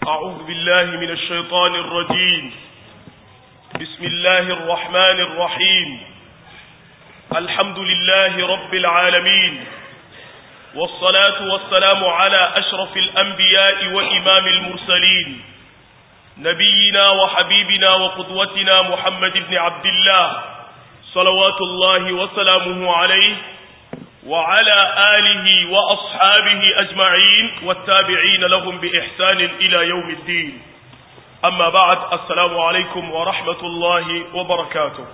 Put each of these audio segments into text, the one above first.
أعوذ بالله من الشيطان الرجيم بسم الله الرحمن الرحيم الحمد لله رب العالمين والصلاة والسلام على أشرف الأنبياء وإمام المرسلين نبينا وحبيبنا وقدوتنا محمد بن عبد الله صلوات الله وسلامه عليه وعلى آله وأصحابه أجمعين والتابعين لهم بإحسان إلى يوم الدين أما بعد السلام عليكم ورحمة الله وبركاته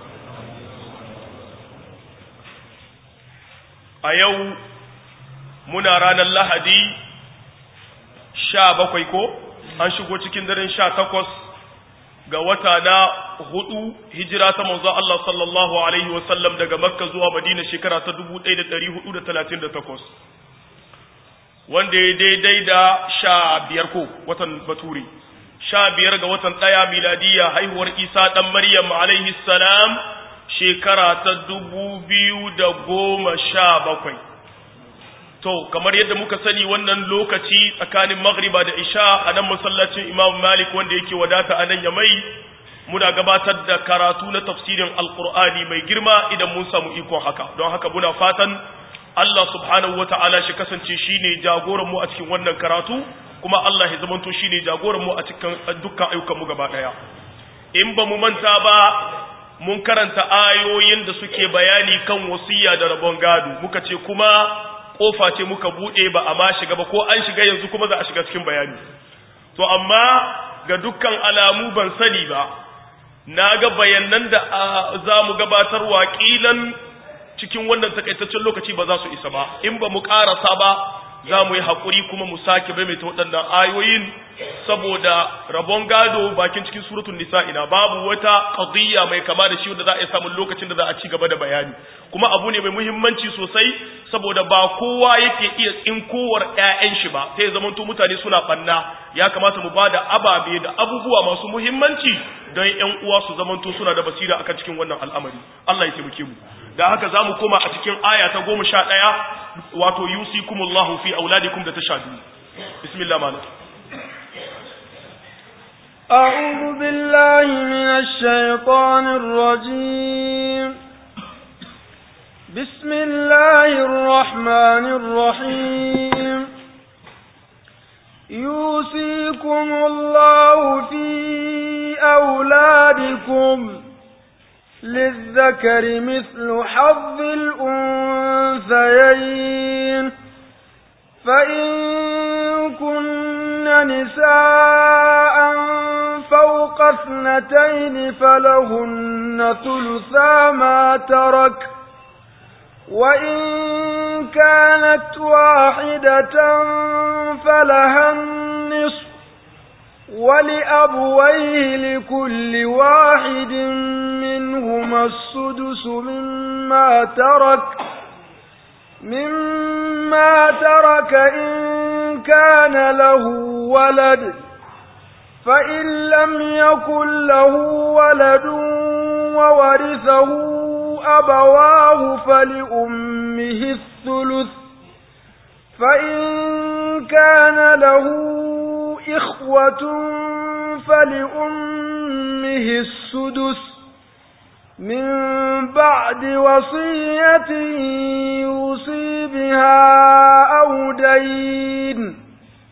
أيو muna ranar lahadi sha bakwai ko an shigo cikin daren sha takwas ga wata na hudu hijira ta manzo Allah sallallahu alaihi wasallam daga makka zuwa madina shekara ta 1438 wanda ya daidai da sha biyar ko watan baturi sha biyar ga watan ɗaya miladiya haihuwar isa ɗan maryam alaihi salam shekara ta dubu biyu da goma sha bakwai to kamar yadda muka sani wannan lokaci tsakanin maghriba da isha a nan masallacin imam malik wanda yake wadata a nan ya mai muna gabatar da karatu na tafsirin alkur'ani mai girma idan mun samu ikon haka don haka muna fatan Allah subhanahu wa ta'ala shi kasance shine jagoran mu a cikin wannan karatu kuma Allah ya zamanto shine jagoran mu a cikin dukkan ayyukan mu gaba daya in ba mu manta ba mun karanta ayoyin da suke bayani kan wasiya da rabon gado muka ce kuma kofa ce muka bude ba a ma shiga ba ko an shiga yanzu kuma za a shiga cikin bayani to amma ga dukkan alamu ban sani ba na ga bayanan da za mu gabatar waƙilan cikin wannan takaitaccen lokaci ba za su isa ba in ba mu ƙarasa ba za mu yi haƙuri kuma mu sake maimaita waɗannan ayoyin saboda rabon gado bakin cikin suratun nisa'ina babu wata qadiyya mai kama da shi wanda za a yi samun lokacin da za a ci gaba da bayani kuma abu ne mai muhimmanci sosai saboda ba kowa yake iya tsinkowar ƴaƴan shi ba sai zamanto mutane suna banna ya kamata mu bada ababe da abubuwa masu muhimmanci don ƴan uwa su zamanto suna da basira akan cikin wannan al'amari Allah ya taimake mu da haka za mu koma a cikin aya ta goma sha ɗaya wato yusikumullahu fi auladikum da ta sha biyu bismillah malam أعوذ بالله من الشيطان الرجيم بسم الله الرحمن الرحيم يوصيكم الله في أولادكم للذكر مثل حظ الأنثيين فإن كن نساء فوق اثنتين فلهن ثلثا ما ترك وإن كانت واحدة فلها النصف ولأبويه لكل واحد منهما السدس مما ترك مما ترك إن كان له ولد فإن لم يكن له ولد وورثه أبواه فلأمه الثلث فإن كان له إخوة فلأمه السدس من بعد وصية يوصي بها أو دين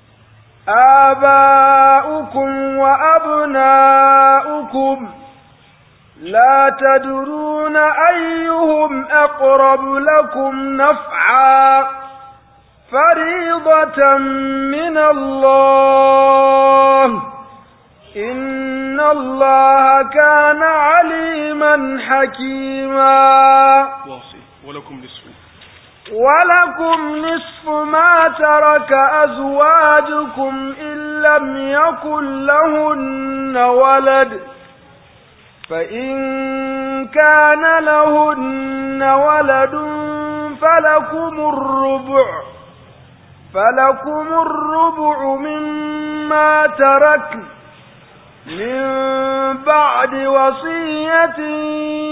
آباؤكم وأبناؤكم لا تدرون أيهم أقرب لكم نفعا فريضة من الله إن الله كان عليما حكيما ولكم نصف ولكم نصف ما ترك أزواجكم إن لم يكن لهن ولد فإن كان لهن ولد فلكم الربع فلكم الربع مما تركن من بعد وصية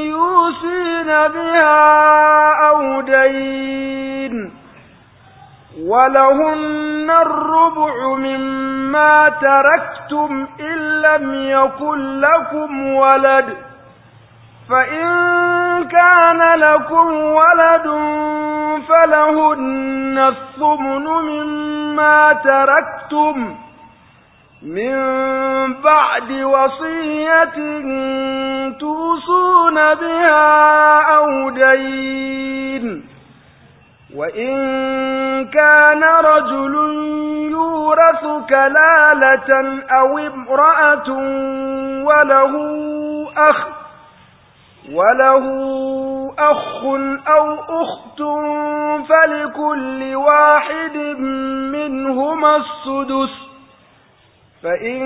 يوصين بها أو دين ولهن الربع مما تركتم إن لم يكن لكم ولد فإن كان لكم ولد فلهن الثمن مما تركتم من بعد وصية توصون بها أو دين وإن كان رجل يورث كلالة أو امرأة وله أخ وله أخ أو أخت فلكل واحد منهما السدس فإن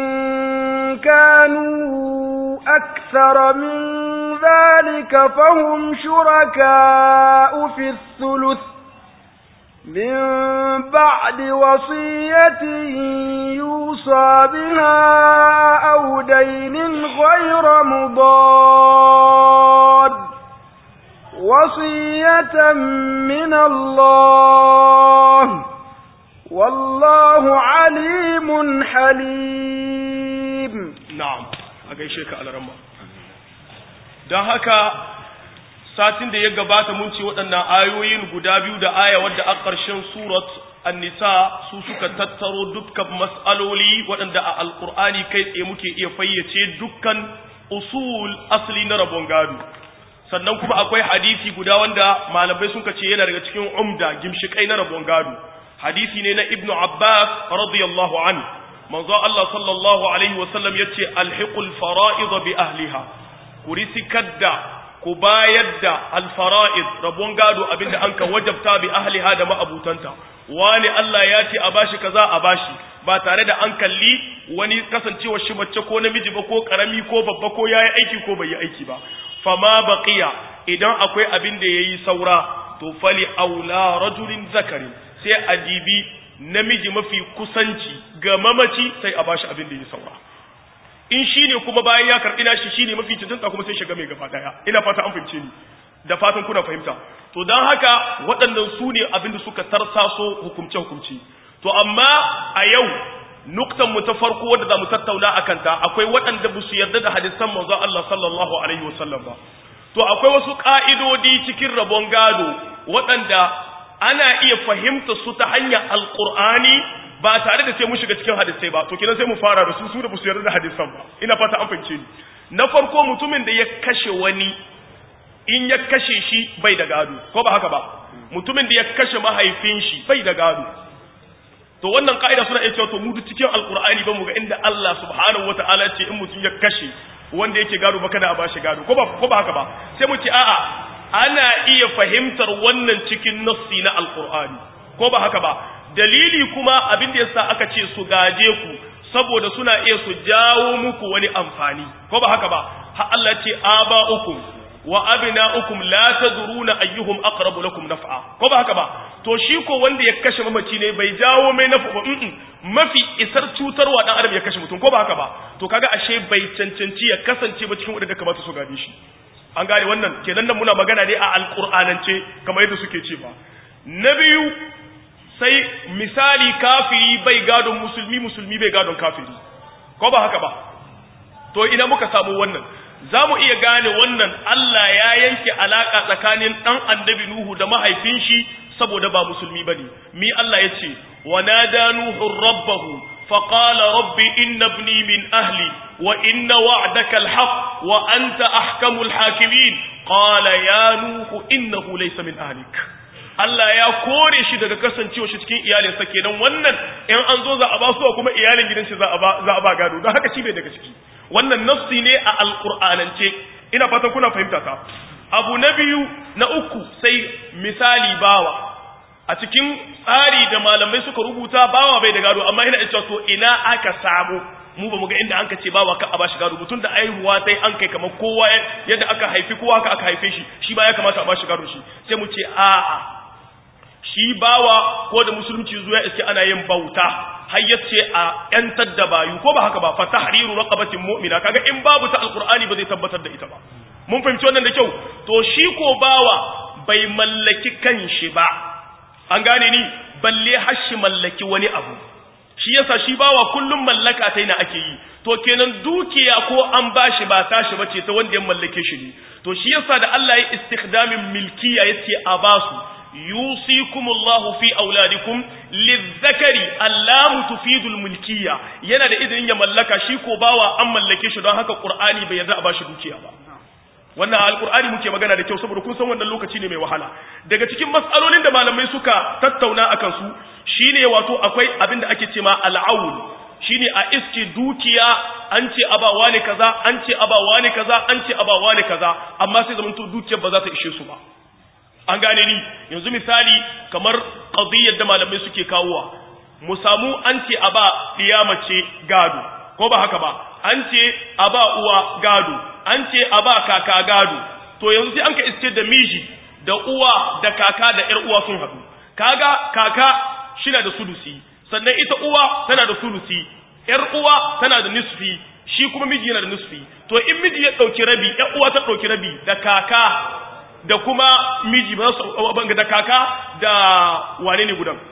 كانوا أكثر من ذلك فهم شركاء في الثلث من بعد وصية يوصى بها أو دين غير مضاد وصية من الله والله عليم حليم na'am a gaishe ka alarama don haka satin da ya gabata mun ce waɗannan ayoyin guda biyu da aya wadda a ƙarshen surat an-nisa su suka tattaro dukkan mas'aloli waɗanda a alƙur'ani kai tsaye muke iya fayyace dukkan usul asali na rabon gado sannan kuma akwai hadisi guda wanda malamai suka ce yana daga cikin umda gimshikai na rabon gado hadisi ne na ibnu abbas radiyallahu anhu manzo Allah sallallahu alaihi wasallam yace alhiqul fara'id bi ahliha ku risikar da ku bayar da alfara'id rabon gado abinda an ka wajabta bi ahliha da ma'abutanta wani Allah ya ce a bashi kaza a bashi ba tare da an kalli wani kasancewa shi mace ko namiji ba ko karami ko babba ko yayi aiki ko bai yi aiki ba fama baqiya idan akwai abin da yayi saura to fali aula rajulin zakarin sai a dibi namiji mafi kusanci ga mamaci sai a bashi abin da ya saura in shine kuma bayan ya karbi nashi shine mafi cancanta kuma sai shiga mai gaba daya ina fata an fahimce ni da fatan kuna fahimta to dan haka waɗannan su ne abin da suka tarsaso hukumce hukumci to amma a yau nuktan mu ta farko wanda za mu tattauna akan ta akwai waɗanda ba su yarda da hadisan manzon Allah sallallahu alaihi wasallam ba to akwai wasu ka'idodi cikin rabon gado waɗanda ana iya fahimta su ta hanyar alkur'ani ba tare da sai mun shiga cikin hadisai ba to kenan sai mu fara da su su da su yarda da hadisan ba ina fata an fahimce ni na farko mutumin da ya kashe wani in ya kashe shi bai da gado ko ba haka ba mutumin da ya kashe mahaifin shi bai da gado to wannan ka'ida suna iya cewa to mu duk cikin alkur'ani ba mu ga inda Allah subhanahu wataala ce in mutum ya kashe wanda yake gado ba kada a bashi gado ko ba ko ba haka ba sai mu ce a'a ana iya fahimtar wannan cikin nassi na alkur'ani ko ba haka ba dalili kuma abin da yasa aka ce su gaje ku saboda suna iya su jawo muku wani amfani ko ba haka ba ha Allah ce aba'ukum wa abna'ukum la tadruna ayyuhum aqrabu lakum naf'a ko ba haka ba to shi ko wanda ya kashe mamaci ne bai jawo mai nafa ba mafi isar cutarwa dan adam ya kashe mutum ko ba haka ba to kaga ashe bai cancanci ya kasance ba cikin wanda kamata su gade shi an gane wannan kenan nan muna magana ne a alƙur'anance kamar yadda suke cewa na biyu sai misali kafiri bai gadon musulmi musulmi bai gadon kafiri ko ba haka ba to ina muka samu wannan za mu iya gane wannan Allah ya yanke alaƙa tsakanin ɗan annabi Nuhu da mahaifin shi saboda ba musulmi ba ne mi Allah ya ce wa nada Nuhu rabbahu فقال رب إن ابني من أهلي وإن وعدك الحق وأنت أحكم الحاكمين قال يا نوح إنه ليس من أهلك Allah ya kore shi daga kasancewa shi cikin iyalinsa kenan wannan in an zo za a ba su kuma iyalin gidan shi za a ba za a ba gado don haka shi bai daga ciki wannan nafsi ne a alqur'anance ina fatan kuna fahimta ta abu na biyu na uku sai misali bawa a cikin tsari da malamai suka rubuta bawa bai da gado amma ina cewa to ina aka samu mu ba mu ga inda anka ce bawa ka a bashi gado mutum da aihuwa sai an kai kamar kowa yadda aka haifi kowa haka aka haife shi shi ba ya kamata a bashi gado shi sai mu ce a'a shi bawa ko da musulunci zuwa iske ana yin bauta har yace a yantar da bayu ko ba haka ba fa tahriru raqabatin mu'mina kaga in babu ta alqur'ani ba zai tabbatar da ita ba mun fahimci wannan da kyau to shi ko bawa bai mallaki kanshi ba an gane ni balle har shi mallaki wani abu shi yasa shi bawa kullum mallaka ta na ake yi to kenan dukiya ko an bashi ba tashi bace ta wanda ya mallake shi ne to shi yasa da Allah ya istikhdamin milkiya yace a basu yusikumullahu fi auladikum lizzakari allamu tufidul mulkiya yana da izinin ya mallaka shi ko bawa an mallake shi don haka qur'ani bai yarda a bashi dukiya ba wannan alqur'ani muke magana da kyau saboda kun san wannan lokaci ne mai wahala daga cikin matsalolin da malamai suka tattauna akan su shine wato akwai abin da ake cewa al'aul shine a iske dukiya an ce abawa ne kaza an ce abawa ne kaza an ce abawa ne kaza amma sai zamanto dukiyar ba za ta ishe su ba an gane ni yanzu misali kamar qadiyyar da malamai suke kawowa mu samu an ce aba mace gado ko ba haka ba an ce aba uwa gado an ce aba kaka gado to yanzu sai an ka iske da miji da uwa da kaka da yar uwa sun haɗu kaga kaka shina da sulusi sannan ita uwa tana da sulusi yar uwa tana da nisfi shi kuma miji yana da nisfi to in miji ya ɗauki rabi yar uwa ta ɗauki rabi da kaka da kuma miji ba su banga da kaka da wane ne gudan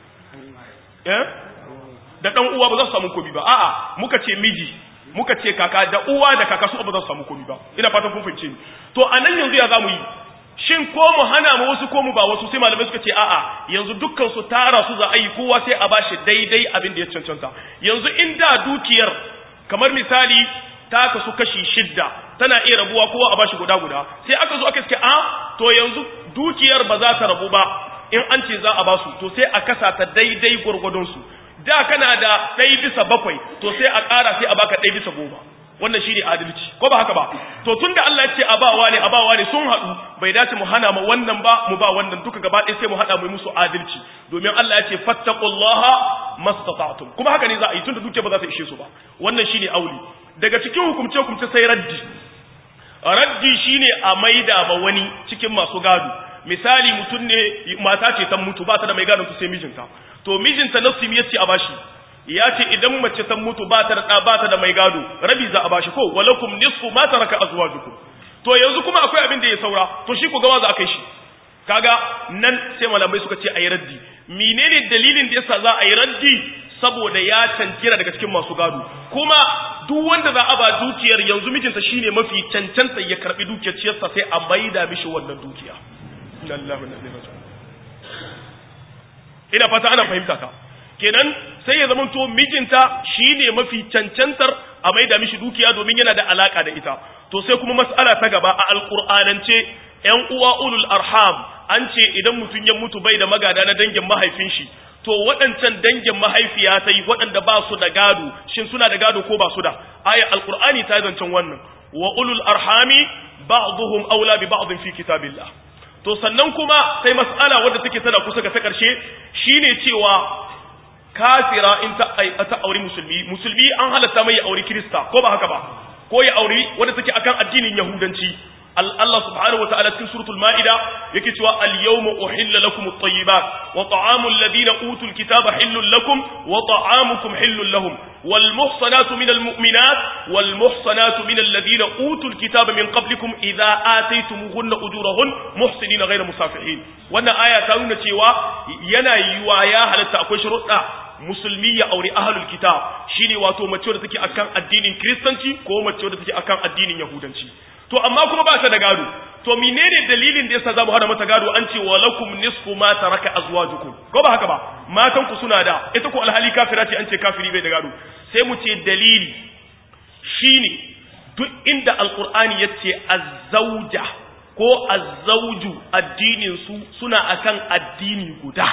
eh da dan uwa ba za su samu komi ba a'a muka ce miji muka ce kaka da uwa da kaka su ba za su samu komi ba ina fatan kun fahimce ni to anan yanzu ya zamu yi shin ko mu hana mu wasu ko mu ba wasu sai malamai suka ce a'a yanzu dukkan su tara su za a yi kowa sai a bashi daidai abin da ya cancanta yanzu inda dukiyar kamar misali ta kasu kashi shidda tana iya rabuwa kowa a bashi guda guda sai aka zo aka ce a to yanzu dukiyar ba za ta rabu ba in an ce za a basu to sai a kasa ta daidai gwargwadon su da kana da ɗaya bisa bakwai to sai a ƙara sai a baka ɗaya bisa goma wannan shi ne adalci ko ba haka ba to tun da Allah ya ce abawa ne abawa ne sun haɗu bai dace mu hana ma wannan ba mu ba wannan duka gaba ɗaya sai mu haɗa mu musu adalci domin Allah ya ce fattaqullaha mastata'tum kuma haka ne za a yi tunda duke ba za ta ishe su ba wannan shine auli daga cikin hukumce hukumce sai raddi raddi shine a maida ma wani cikin masu gado misali mutum ne mata ce ta mutu ba ta da mai gadon su sai mijinta to mijinta nafsi yace a bashi ya ce idan mace ta mutu ba ta da ba ta da mai gado rabi za a bashi ko walakum nisfu ma taraka azwajukum to yanzu kuma akwai abin da ya saura to shi ku gawa za a kai shi kaga nan sai malamai suka ce ayi raddi menene dalilin da yasa za a yi raddi saboda ya cancira daga cikin masu gado kuma duk wanda za a ba dukiyar yanzu mijinta shine mafi cancanta ya karbi dukiyar ciyarsa sai a maida mishi wannan dukiya ina fata ana fahimta ka kenan sai ya zama to mijinta shine mafi cancantar a maida mishi dukiya domin yana da alaka da ita to sai kuma mas'ala ta gaba a alqur'anance yan uwa ulul arham an ce idan mutum ya mutu bai da magada na dangin mahaifin shi to waɗancan dangin mahaifiya ta yi waɗanda ba su da gado shin suna da gado ko ba su da aya alqur'ani ta zancen wannan wa ulul arhami ba'dhum aula bi ba'd fi kitabillah to sannan kuma sai mas'ala wadda take tana kusa ga ta karshe shine cewa kafira in ta ta auri musulmi musulmi an halatta mai ya auri kirista ko ba haka ba ko ya auri wadda take akan addinin yahudanci Allah subhanahu wataala cikin suratul maida yake cewa al-yawma uhilla lakum at-tayyibat wa ta'amul ladina utul kitaba hillul lakum wa ta'amukum hillul lahum wal muhsanatu minal mu'minat wal muhsanatu minal ladina utul kitaba min qablikum idza ataytumuhunna ujurahun muhsinina ghayra musafihin wannan aya ta nuna cewa yana yiwa ya halatta akwai shuruɗa musulmi ya aure ahlul kitab shine wato mace wadda take akan addinin kristanci ko mace wadda take akan addinin yahudanci to amma kuma ba ta da gado to menene dalilin da yasa zamu hada mata gado an ce walakum nisfu ma taraka azwajukum ko ba haka ba matan ku suna da ita ko alhali kafira ce an ce kafiri bai da gado sai mu ce dalili shine duk inda alqur'ani yace azzauja ko azzauju addinin su suna akan addini guda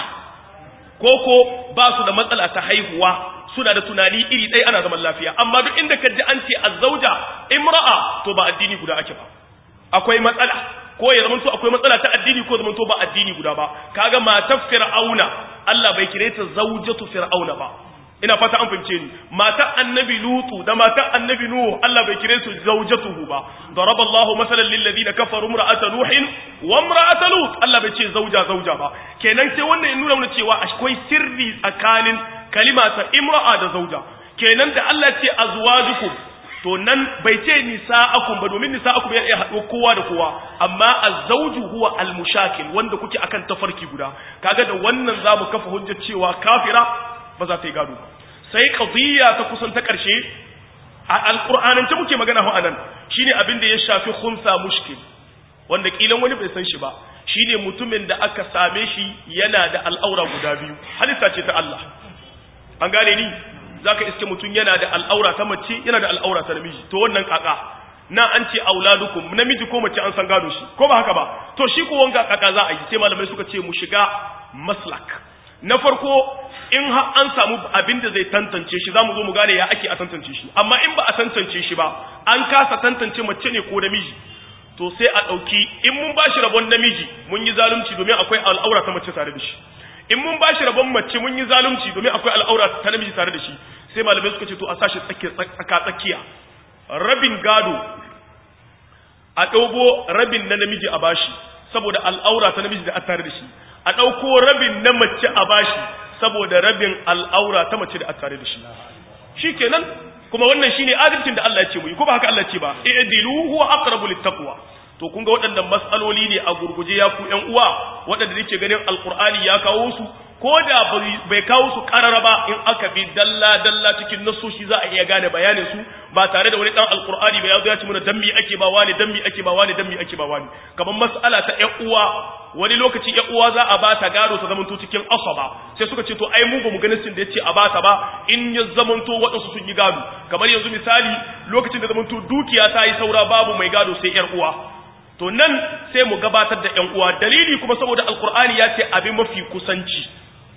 koko ba su da matsala ta haihuwa suna da tunani iri ɗaya ana zaman lafiya amma duk inda ka ji an ce azzauja imra'a to ba addini guda ake ba akwai matsala ko ya zamanto akwai matsala ta addini ko zamanto ba addini guda ba kaga matar fir'auna Allah bai kire ta zaujatu fir'auna ba ina fata an fahimce ni matar annabi lutu da matar annabi nuhu Allah bai kire su zaujatuhu ba daraba Allahu masalan lil ladina kafaru imra'ata nuhin wa imra'ata lut Allah bai ce zauja zauja ba kenan sai wannan ya nuna mana cewa akwai sirri tsakanin kalima ta imra'a da zauja kenan da Allah ce azwajukum to nan bai ce nisa'akum ba domin nisa'akum ya iya haɗo kowa da kowa amma az-zawju huwa al-mushakil wanda kuke akan tafarki guda kaga da wannan zamu kafa hujjar cewa kafira ba za ta yi gado ba sai qadiyya ta kusan ta karshe a alqur'anance muke magana ho anan shine abin da ya shafi khunsa mushkil wanda kilan wani bai san shi ba shine mutumin da aka same shi yana da al'aura guda biyu halitta ce ta Allah an gane ni zaka iske mutum yana da al'aura ta mace yana da al'aura ta namiji to wannan kaka na an ce auladukum namiji ko mace an san gado shi ko ba haka ba to shi ko wanga kaka za a yi sai malamai suka ce mu shiga maslak na farko in har an samu abin da zai tantance shi zamu zo mu gane ya ake a tantance shi amma in ba a tantance shi ba an kasa tantance mace ne ko namiji to sai a ɗauki in mun ba shi rabon namiji mun yi zalunci domin akwai al'aura ta mace tare da shi in mun ba shi rabon mace mun yi zalunci domin akwai al'aura ta namiji tare da shi sai malamai suka ce to a sashi tsaka tsakiya rabin gado a ɗaubo rabin na namiji a bashi saboda al'aura ta namiji da a tare da shi a ɗauko rabin na mace a bashi saboda rabin al'aura ta mace da a tare da shi shi kenan kuma wannan shine adalcin da Allah ya ce mu yi ko ba haka Allah ya ce ba i'dilu huwa aqrabu littaqwa to kun ga waɗannan mas'aloli ne a gurguje ya ku ƴan uwa waɗanda nake ganin alqur'ani ya kawo su ko da bai kawo su karara ba in aka bi dalla dalla cikin nasoshi za a iya gane bayanin su ba tare da wani dan alqur'ani ba ya zo ya ce mana dan mi ake ba wani dan mi ake ba wani dan mi ake ba wani kamar mas'ala ta ƴan uwa wani lokaci ƴan uwa za a bata gado ta zamanto cikin asaba sai suka ce to ai mu ba mu ganin sin da yace a bata ba in ya zamanto waɗansu sun yi gado kamar yanzu misali lokacin da zamanto dukiya ta yi saura babu mai gado sai ƴar uwa to nan sai mu gabatar da ƴan uwa dalili kuma saboda alqur'ani ya ce abin mafi kusanci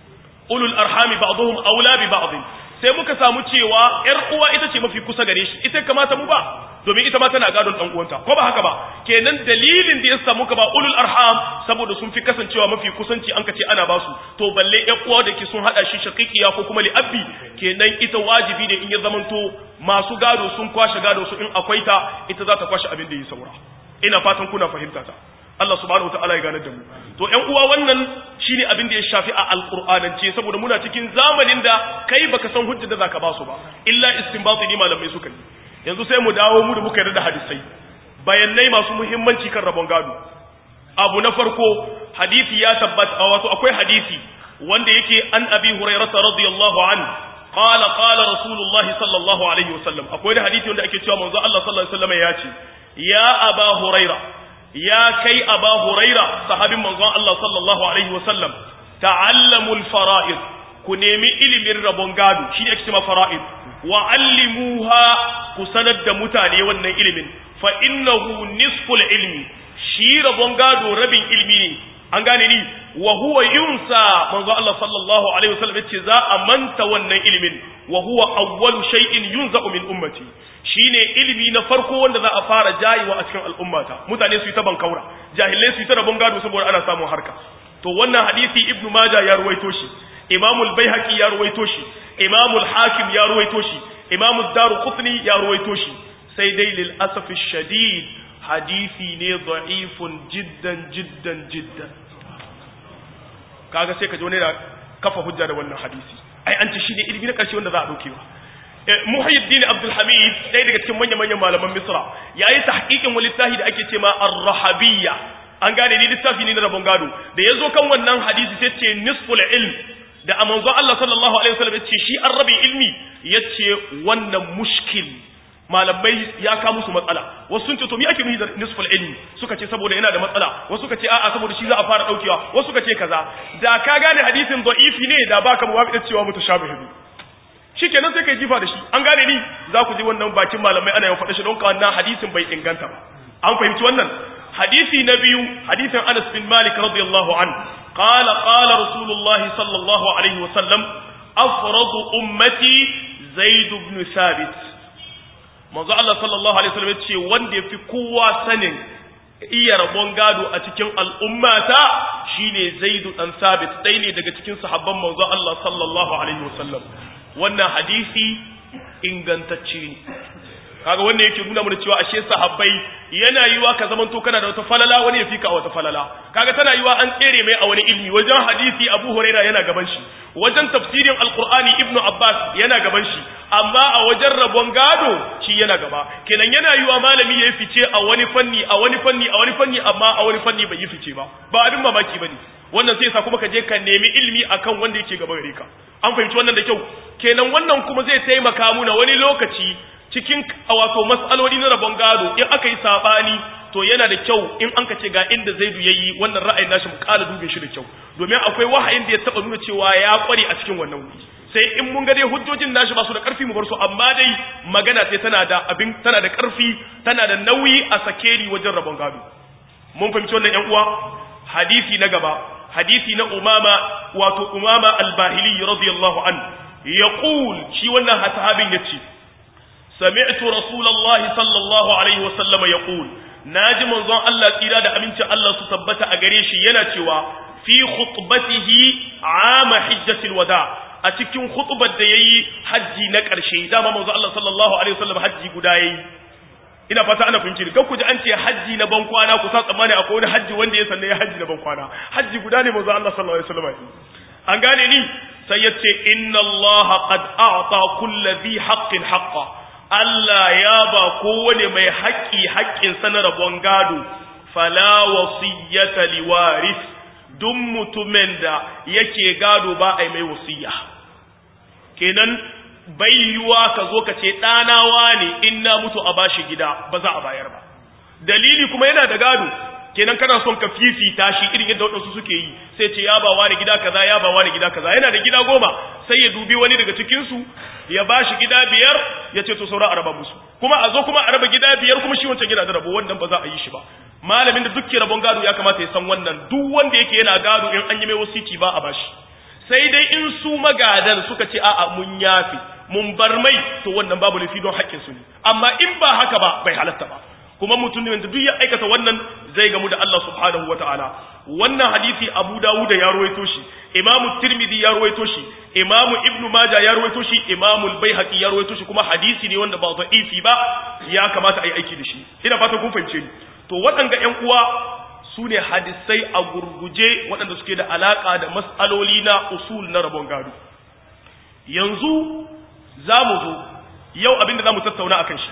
ulul arhami ba'dhum aula bi ba'd sai muka samu cewa ƴar uwa ita ce mafi kusa gare shi ita kamata mu ba domin ita ma tana gadon dan uwanta ko ba haka ba kenan dalilin da ya samu ka ba ulul arham saboda sun fi kasancewa mafi kusanci an kace ana basu to balle ƴan uwa da ke sun hada shi shaqiqiya ko kuma li abbi kenan ita wajibi ne in ya zamanto masu gado sun kwashe gado su in akwai ta ita za ta kwashe abin da ya saura ina fatan kuna fahimta ta Allah subhanahu wataala ya gane da mu to ƴan uwa wannan shine abin da ya shafi a alqur'anance saboda muna cikin zamanin da kai baka san hujjar da zaka ba su ba illa istinbati ne malamai suka yi yanzu sai mu dawo mu da muka yarda da hadisai bayanai masu muhimmanci kan rabon gado abu na farko hadisi ya tabbata wato akwai hadisi wanda yake an abi hurairah radiyallahu an qala qala rasulullahi sallallahu alaihi wasallam akwai da hadisi wanda ake cewa manzo Allah sallallahu alaihi wasallam ya ce ya aba hurairah ya kai aba huraira sahabin manzon Allah sallallahu alaihi wasallam ta'allamul fara'id ku nemi ilimin rabon gado shine ake cewa fara'id wa allimuha ku sanar da mutane wannan ilimin fa innahu nisful ilmi shi rabon gado rabin ilmi ne an gane ni wa huwa yunsa manzo Allah sallallahu alaihi wasallam yace za a manta wannan ilimin wa huwa awwalu shay'in yunza'u min ummati shine ilimi na farko wanda za a fara jayiwa a cikin al'ummata mutane su yi ta bankaura jahilai su yi ta rabon gado saboda ana samun harka to wannan hadisi ibnu majah ya ruwaito shi imamu al-baihaqi ya ruwaito shi imamu al-hakim ya ruwaito shi imamu ad-daruqutni ya ruwaito shi sai dai lil asafi shadid hadisi ne da'ifun jiddan jiddan jiddan kaga sai ka ji wani da kafa hujja da wannan hadisi ai an ce shine ilimi na karshe wanda za a daukewa Muhyiddin Abdul Hamid ɗaya daga cikin manya-manyan malaman Misra yayi tahqiqin wani littafi da ake cewa Ar-Rahabiyya an gane ni littafi ne na rabon gado da yazo kan wannan hadisi sai ce nisful ilm da amanzo Allah sallallahu alaihi wasallam yace shi arrabi ilmi yace wannan mushkil malamai ya ka musu matsala wasu sun ce to me ake nufi da nisful ilmi suka ce saboda yana da matsala wasu suka ce a'a saboda shi za a fara daukewa wasu suka ce kaza da ka gane hadisin da'ifi ne da baka muwafiqa cewa mutashabihi shikenan sai kai jifa da shi an gane ni za ku ji wannan bakin malamai ana yawan faɗa shi don ka wannan hadisin bai inganta ba an fahimci wannan hadisi na biyu hadisin Anas bin Malik radiyallahu an qala qala rasulullahi sallallahu alaihi wa sallam afradu ummati zaid ibn sabit manzo Allah sallallahu alaihi wasallam ce wanda yafi kowa sanin iya rabon gado a cikin al'ummata shine zaidu dan sabit dai ne daga cikin sahabban manzo Allah sallallahu alaihi wasallam wannan hadisi ingantacce ne kaga wannan yake nuna mana cewa ashe sahabbai yana yiwa ka zamanto kana da wata falala wani ya fika wata falala kaga tana yiwa an tsere mai a wani ilmi wajen hadisi Abu Huraira yana gaban shi wajen tafsirin alqur'ani ibnu abbas yana gaban shi amma a wajen rabon gado shi yana gaba kenan yana yiwa malami ya fice a wani fanni a wani fanni a wani fanni amma a wani fanni bai yi fice ba ba abin mamaki bane wannan sai sa kuma ka je ka nemi ilimi akan wanda yake gaba gare ka an fahimci wannan da kyau kenan wannan kuma zai taimaka muna wani lokaci cikin wato mas'aloli na rabon gado in aka yi sabani to yana da kyau in an ka ce ga inda zaidu yayi wannan ra'ayin nashi mu kala dube shi da kyau domin akwai wahayin da ya taba nuna cewa ya kware a cikin wannan wuri sai in mun ga dai hujjojin nashi ba su da karfi mu bar su amma dai magana ce tana da abin tana da karfi tana da nauyi a sakeri wajen rabon gado mun fahimci wannan yan uwa hadisi na gaba hadisi na umama wato umama al-bahili radiyallahu an yaqul shi wannan sahabin yace sami'tu rasulullahi sallallahu alaihi wa sallama yaqul naji manzon Allah tsira da aminci Allah su tabbata a gare shi yana cewa fi khutbatihi ama hijjatil wada a cikin khutbar da yayi haji na ƙarshe dama manzon Allah sallallahu alaihi wa sallam haji guda yayi ina fata ana fahimci ni ku ji an ce hajji na ban kwana ku sa tsammani akwai wani hajji wanda ya sanna ya hajji na ban kwana hajji guda ne manzo Allah sallallahu alaihi wasallam an gane ni sai ya ce inna Allah qad a'ta kulli dhi haqqin haqqa Allah ya ba kowane mai haƙƙi haƙƙin sa na rabon gado fala wasiyyata liwaris duk mutumin da yake gado ba ai mai wasiya kenan bai yiwuwa ka zo ka ce ɗanawa ne in na mutu a bashi gida ba za a bayar ba dalili kuma yana da gado kenan kana son ka fifita shi irin yadda waɗansu suke yi sai ce ya ba wani gida kaza ya ba wani gida kaza yana da gida goma sai ya dubi wani daga cikinsu ya ba shi gida biyar ya ce to saura a raba musu kuma a zo kuma a raba gida biyar kuma shi wancan gida da rabo wannan ba za a yi shi ba malamin da duk rabon gado ya kamata ya san wannan duk wanda yake yana gado in an yi mai wasiki ba a bashi sai dai in su magadan suka ce a'a mun yafi mun bar mai to wannan babu lafi don haƙƙin su ne amma in ba haka ba bai halatta ba kuma mutumin da duk ya aikata wannan zai gamu da Allah subhanahu wataala wannan hadisi Abu Dawud ya ruwaito shi Imam Tirmidhi ya ruwaito shi Imam Ibn Majah ya ruwaito shi Imam Al-Baihaqi ya ruwaito shi kuma hadisi ne wanda ba da'ifi ba ya kamata a yi aiki da shi ina fata kun fahimce ni to waɗanga ƴan uwa su ne hadisai a gurguje waɗanda suke da alaƙa da mas'aloli na usul na rabon gado yanzu za mu zo yau abinda za mu tattauna a kan shi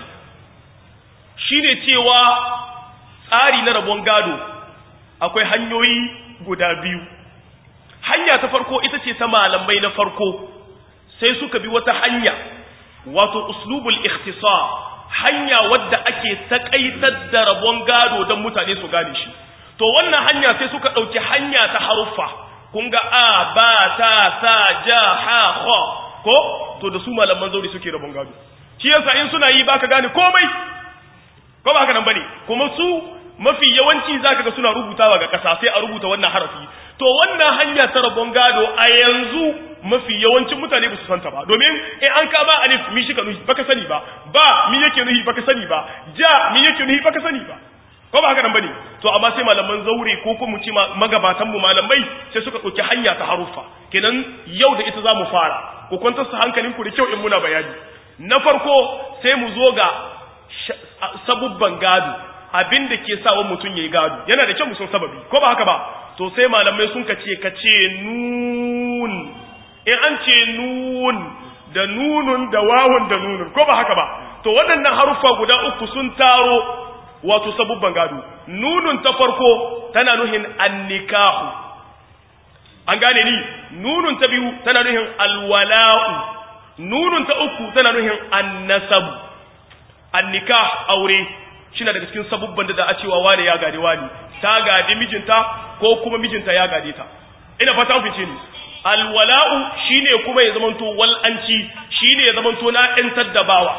shi ne cewa tsari na rabon gado akwai hanyoyi guda biyu hanya ta farko ita ce ta malamai na farko sai suka bi wata hanya wato uslubul ikhtisar hanya wadda ake takaitar da rabon gado don mutane su gane shi to wannan hanya sai suka ɗauki hanya ta haruffa kun ga a ba ta sa ja ha kha ko to da su malaman zauri suke rabon gado shi yasa in suna yi baka gane komai ko ba haka nan bane kuma su mafi yawanci zaka ga suna rubutawa ga kasa sai a rubuta wannan harafi to wannan hanya ta rabon gado a yanzu mafi yawancin mutane ba su santa ba domin in an kama alif mi shi ka nuhi baka sani ba ba mi yake nuhi baka sani ba ja mi yake nuhi baka sani ba ko ba haka nan bane to amma sai malaman zaure ko kuma mu ci magabatan mu malamai sai suka dauki hanya ta haruffa kenan yau da ita zamu fara ku kwantar su hankalin ku da kyau in muna bayani na farko sai mu zo ga sabubban gado abin da ke sawa mutum yayi gado yana da kyau mu san sababi ko ba haka ba to sai malamai sun kace kace nun in an ce nun da nunun da wawun da nunun ko ba haka ba to waɗannan haruffa guda uku sun taro wato sabubban gado nunun ta farko tana nuhin annikahu an gane ni nunun ta biyu tana nuhin alwala'u nunun ta uku tana nuhin annasabu annikah aure shine daga cikin sabubban da za a cewa wane ya gade wani ta gade mijinta ko kuma mijinta ya gade ta ina fata ku fice ni alwala'u shine kuma ya zamanto wal'anci shine ya zamanto na ɗantar da bawa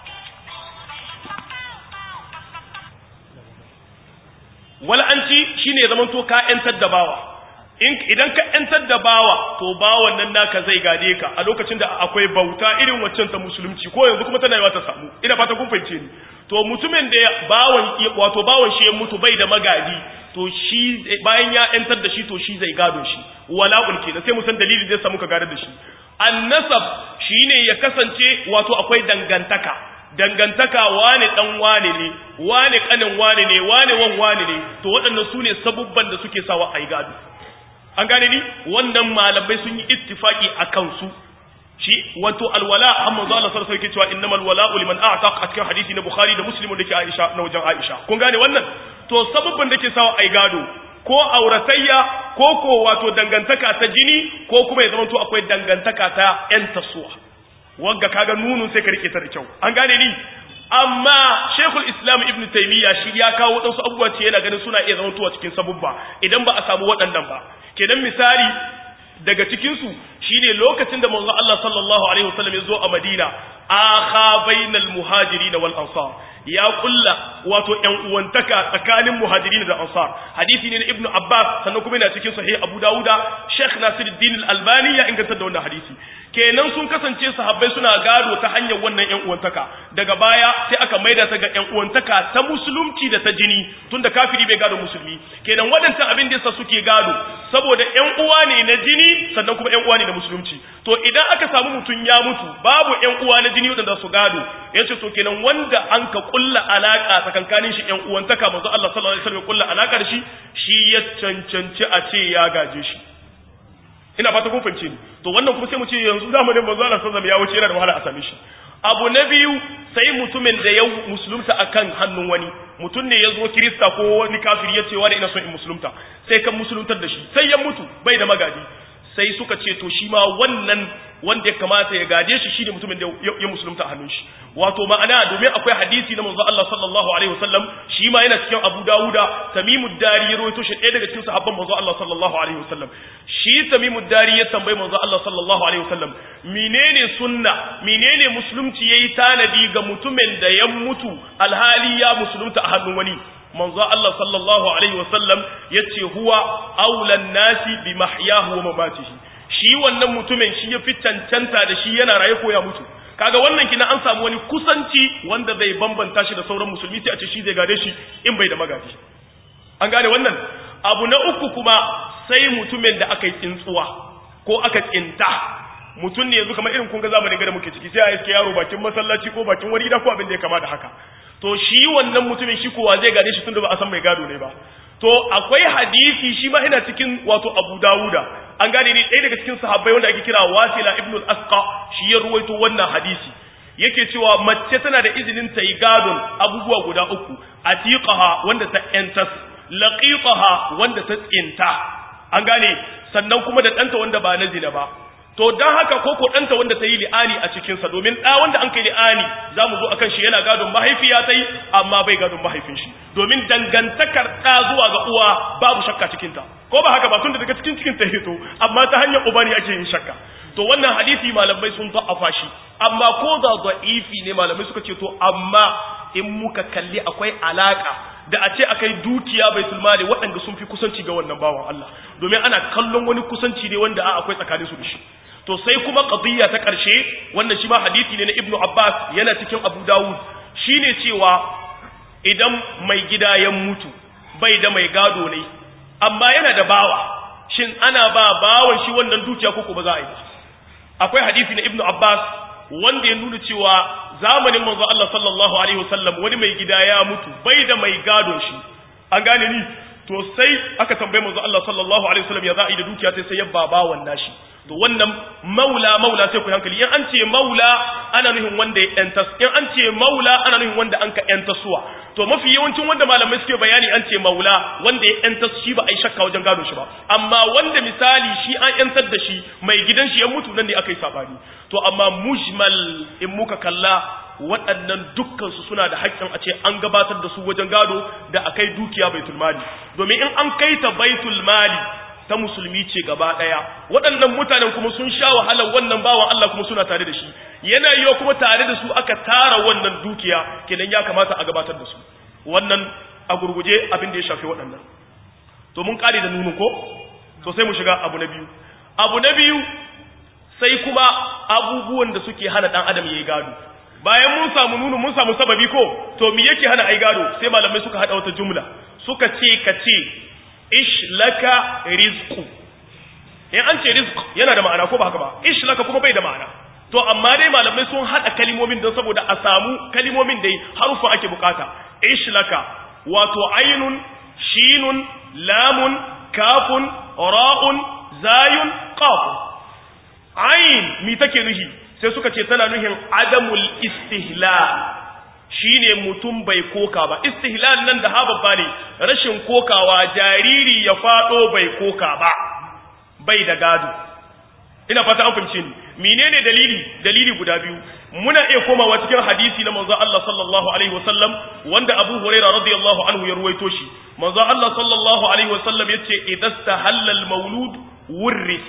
wal'anci shine ya zamanto ka ‘yantar da bawa idan ka ‘yantar da bawa to bawan nan naka zai gade ka a lokacin da akwai bauta irin waccan ta musulunci ko yanzu kuma tana yawa ta samu ina fata kun fahimce ni to mutumin da bawan wato bawan shi ya mutu bai da magadi to shi bayan ya ‘yantar da shi to shi zai gado shi wala'ul kenan sai mu san dalili zai samu ka gado da shi annasab shine ya kasance wato akwai dangantaka dangantaka wane dan wane ne wane kanin wane ne wane wan wane ne to waɗannan su ne sabubban da suke sawa a yi gado an gane ni wannan malamai sun yi ittifaki akan su shi wato alwala amma za Allah sarsa yake cewa innamal wala'u liman a'taq a cikin hadisi na Bukhari da Muslim da ke Aisha na wajen Aisha kun gane wannan to sababban da ke sawa ai gado ko auratayya ko ko wato dangantaka ta jini ko kuma ya zama to akwai dangantaka ta yan tasuwa wanda kaga nunun sai ka rike ta da kyau an gane ni amma Sheikhul Islam Ibn Taymiyyah shi ya kawo wadansu abubuwa ce yana ganin suna iya zama tuwa cikin sabubba idan ba a samu waɗannan ba kenan misali daga cikinsu shine lokacin da manzo Allah sallallahu alaihi wasallam ya zo a Madina akha bainal muhajirin wal ansar ya kulla wato ƴan uwantaka tsakanin muhajirin da ansar hadisi ne na Ibn Abbas sannan kuma yana cikin sahih Abu Dawuda Sheikh Nasiruddin Al-Albani ya inganta da wannan hadisi kenan sun kasance sahabbai suna gado ta hanyar wannan ƴan uwantaka daga baya sai aka maida ta ga ƴan uwantaka ta musulunci da ta jini tunda kafiri bai gado musulmi kenan waɗancan abin da yasa suke gado saboda ƴan uwa ne na jini sannan kuma ƴan uwa ne na musulunci to idan aka samu mutum ya mutu babu ƴan uwa na jini waɗanda su gado yace to kenan wanda an ka kulla alaka tsakankanin shi ƴan uwantaka manzo Allah sallallahu alaihi wasallam kulla alaka da shi shi ya cancanci a ce ya gaje shi ina fata kun fahimce ni to wannan kuma sai mu ce yanzu zamanin manzo Allah sallallahu alaihi ya wuce yana da wahala a same shi abu na biyu sai mutumin da ya musulunta akan hannun wani mutum ne ya zo kirista ko wani kafiri ya ce wani ina son in musulunta sai kan musuluntar da shi sai ya mutu bai da magadi sai suka ce to shi ma wannan wanda ya kamata ya gaje shi shine mutumin da ya musulunta a hannun shi wato ma'ana domin akwai hadisi na manzo Allah sallallahu alaihi wasallam shi ma yana cikin Abu Dawuda Tamimud Dari ya rawaito shi ɗaya daga cikin sahabban manzo Allah sallallahu alaihi wasallam shi Tamimud Dari ya tambayi manzo Allah sallallahu alaihi wasallam menene sunna menene musulunci yayi tanadi ga mutumin da ya mutu alhali ya musulunta a hannun wani manzo Allah sallallahu alaihi wasallam yace huwa aulan nasi bi mahyahu wa mamatihi shi wannan mutumin shi ya fi cancanta da shi yana raye ko ya mutu kaga wannan kina an samu wani kusanci wanda zai bambanta shi da sauran musulmi sai a ce shi zai gade shi in bai da magadi an gane wannan abu na uku kuma sai mutumin da aka yi tsintsuwa ko aka tsinta mutum ne yanzu kamar irin kun ga zamanin gada muke ciki sai a iske yaro bakin masallaci ko bakin wani gida ko abin da ya kama da haka to shi wannan mutumin shi kowa zai gade shi tunda ba a san mai gado ne ba to akwai hadisi shi ma ina cikin wato Abu Dawuda an gane ni ɗaya daga cikin sahabbai wanda ake kira Wasila ibn al-Asqa shi ya ruwaito wannan hadisi yake cewa mace tana da izinin ta yi gadon abubuwa guda uku atiqaha wanda ta entas laqitaha wanda ta tsinta an gane sannan kuma da ɗanta wanda ba na zina ba to don haka ko ko ɗanta wanda ta yi li'ani a cikinsa domin ɗa wanda an kai li'ani za mu zo a kan shi yana gadon mahaifiya ta yi amma bai gadon mahaifin shi domin dangantakar ɗa zuwa ga uwa babu shakka cikinta ko ba haka ba tun da daga cikin cikin ta hito amma ta hanyar uba ne ake yin shakka to wannan hadisi malamai sun za'afa shi amma ko da za'ifi ne malamai suka ce to amma in muka kalli akwai alaka da a ce akai dukiya baitul mali waɗanda sun fi kusanci ga wannan bawan Allah domin ana kallon wani kusanci ne wanda a akwai tsakanin su da shi to sai kuma qadiyya ta ƙarshe wannan shi ma hadisi ne na Ibn Abbas yana cikin Abu Dawud shine cewa idan mai gida ya mutu bai da mai gado ne amma yana da bawa shin ana ba bawan shi wannan dukiya ko ba za a yi akwai hadisi na Ibn Abbas wanda ya nuna cewa zamanin manzo Allah sallallahu alaihi wasallam wani mai gida ya mutu bai da mai gadon shi an gane ni to sai aka tambaye manzo Allah sallallahu alaihi wasallam ya za a yi da dukiya sai sai ya baba wannan shi to wannan maula maula sai ku hankali in an ce maula ana nufin wanda ya yanta in an ce maula ana nufin wanda an ka yanta suwa to mafi yawancin wanda malamai suke bayani an ce maula wanda ya yanta shi ba a yi shakka wajen gado shi ba amma wanda misali shi an yantar da shi mai gidan shi ya mutu nan ne aka yi sabani to amma mujmal in muka kalla waɗannan dukkansu suna da haƙƙin a ce an gabatar da su wajen gado da akai dukiya baitul mali domin in an kai ta baitul mali ta musulmi ce gaba ɗaya waɗannan mutanen kuma sun sha wahalar wannan bawan Allah kuma suna tare da shi yana yiwa kuma tare da su aka tara wannan dukiya kenan ya kamata a gabatar da su wannan a gurguje abin da ya shafi waɗannan to mun kare da nunu ko to sai mu shiga abu na biyu abu na biyu sai kuma abubuwan da suke hana ɗan adam yayi gado bayan mun samu nunu mun samu sababi ko to me yake hana ai gado sai malamai suka hada wata jumla suka ce ka ce ish laka rizqu in an ce rizq yana da ma'ana ko ba haka ba ish laka kuma bai da ma'ana to amma dai malamai sun hada kalimomin don saboda a samu kalimomin dai harufa ake bukata ish laka wato ainun shinun lamun kafun ra'un zayun qafun ain mi take nuhi sai suka ce tana nuhin adamul istihlal shine mutum bai koka ba istihlal nan da haba ne rashin kokawa jariri ya fado bai koka ba bai da gado ina fata an fahimce ni menene dalili dalili guda biyu muna iya komawa cikin hadisi na manzo Allah sallallahu alaihi wasallam wanda Abu Hurairah radiyallahu anhu ya ruwaito shi manzo Allah sallallahu alaihi wasallam yace idastahalla al-maulud wurris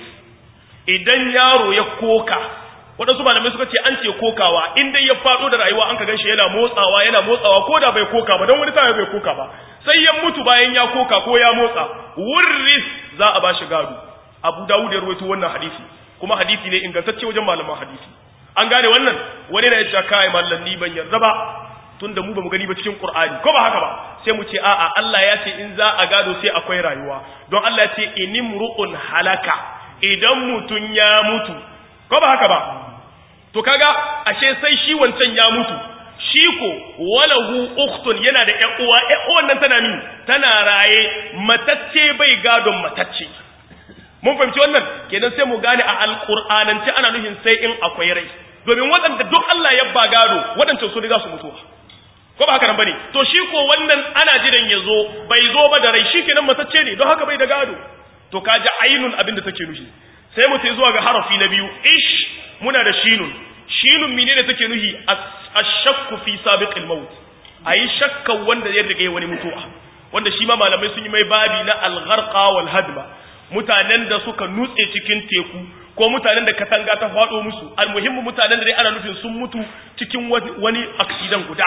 idan yaro ya koka waɗansu malamai suka ce an ce kokawa in dai ya faɗo da rayuwa an ka ganshi yana motsawa yana motsawa ko da bai koka ba don wani tana bai koka ba sai ya mutu bayan ya koka ko ya motsa wurris za a bashi gado abu dawud ya rawaito wannan hadisi kuma hadisi ne ingantacce wajen malaman hadisi an gane wannan wani na yace kai mallan ni ban yarda ba tunda mu bamu gani ba cikin qur'ani ko ba haka ba sai mu ce a'a Allah ya ce in za a gado sai akwai rayuwa don Allah ya ce inimru'un halaka idan mutun ya mutu ko ba haka ba to kaga ashe sai shi wancan ya mutu shi ko walahu ukhtun yana da ƴan uwa ƴan uwan nan tana min tana raye matacce bai gadon matacce mun fahimci wannan kenan sai mu gane a alqur'anance ana nufin sai in akwai rai domin waɗanda duk Allah ya ba gado waɗancan su riga su mutuwa ko ba haka nan bane to shi ko wannan ana jiran ya zo bai zo ba da rai shi kenan matacce ne don haka bai da gado to kaji ainun abin da take nufi sai mu sai zuwa ga harafi na biyu ish muna da shinun shinun mine da take nuhi ashakku fi sabiqil maut ayi shakkan wanda ya rige wani mutuwa wanda shi ma malamai sun yi mai babi na al-gharqa wal hadma mutanen da suka nutse cikin teku ko mutanen da katanga ta fado musu almuhimmu mutanen da dai ana nufin sun mutu cikin wani accident guda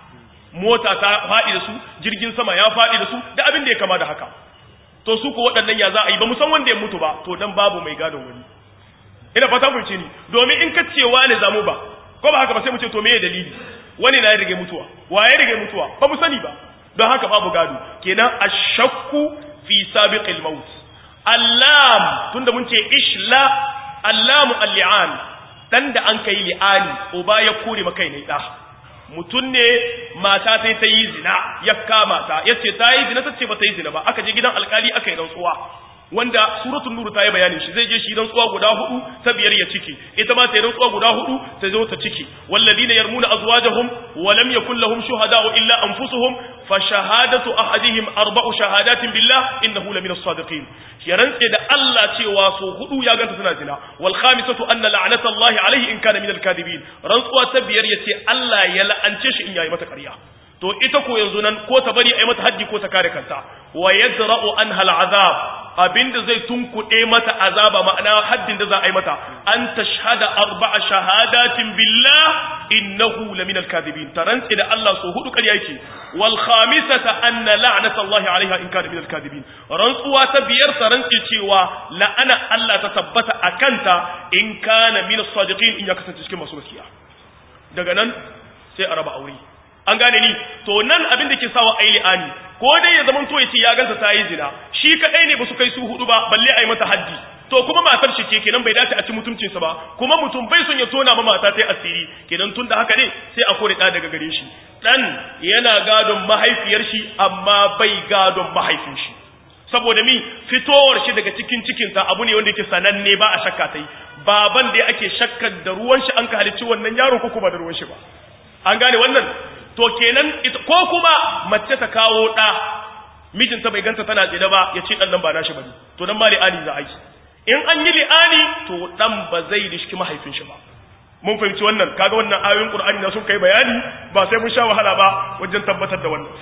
mota ta fadi da su jirgin sama ya fadi da su da abin da ya kama da haka to su ko waɗannan ya za a yi ba mu san wanda ya mutu ba to dan babu mai gadon wani ina fata mu ce ni domin in ka ce wani zamu ba ko ba haka ba sai mu ce to meye dalili wani na ya rige mutuwa wa ya rige mutuwa ba mu sani ba don haka babu gado kenan ashakku fi sabiqil maut allam tunda mun ce ishla allamu al-li'an dan da an kai li'ani uba ya kore maka ne da mutun ne mata sai ta yi zina ya kama ta yace ta yi zina tace ba ta yi zina ba aka je gidan alkali aka yi rantsuwa wanda suratul nur ta yi bayanin shi zai je shi rantsuwa guda hudu ta biyar ya ciki ita ma ta yi rantsuwa guda hudu ta zo ta ciki walladina yarmuna azwajahum wa lam yakul lahum shuhada'u illa anfusuhum fa shahadatu ahadihim arba'u shahadatin billah innahu lamina as-sadiqin ya rantse da Allah cewa so hudu ya ganta suna zina wal khamisatu anna la'natallahi alayhi in kana min al-kadibin rantsuwa ta biyar yace Allah ya la'ance shi in yayi mata ƙarya to ita ko yanzu nan ko ta bari a yi mata haddi ko ta kare kanta wa yadra'u anha al'azab abinda zai tunkuɗe mata azaba ma'ana haddin da za a yi mata an tashhada arba'a shahadatin billah innahu laminal kadhibin tarantsi da Allah so hudu ƙarya yake wal khamisata anna la'nata Allah 'alayha in kana minal kadhibin rantsuwa ta biyar tarantsi cewa la'ana Allah ta tabbata akanta in kana minas sadiqin in ya kasance cikin masu gaskiya daga nan sai a raba aure an gane ni to nan abin da ke sawa ai li'ani ko dai ya zaman to yace ya ganta ta yi zina shi kadai ne ba su kai su hudu ba balle ai mata haddi to kuma matar shi ce kenan bai dace a ci mutuncin sa ba kuma mutum bai son ya tona ma mata ta asiri kenan tunda haka ne sai a kore da daga gare shi dan yana gadon mahaifiyar shi amma bai gadon mahaifin shi saboda mi fitowar shi daga cikin cikinta abu ne wanda yake sananne ba a shakka tai baban da ake shakkar da ruwan shi an ka halicci wannan yaro ko kuma da ruwan shi ba an gane wannan to kenan ko kuma mace ta kawo ɗa mijinta bai ganta tana tsida ba ya ce ɗan nan ba nashi bane to nan ma li'ani za a yi in an yi li'ani to ɗan ba zai rishki mahaifin shi ba mun fahimci wannan kaga wannan ayoyin qur'ani na sun kai bayani ba sai mun sha wahala ba wajen tabbatar da wannan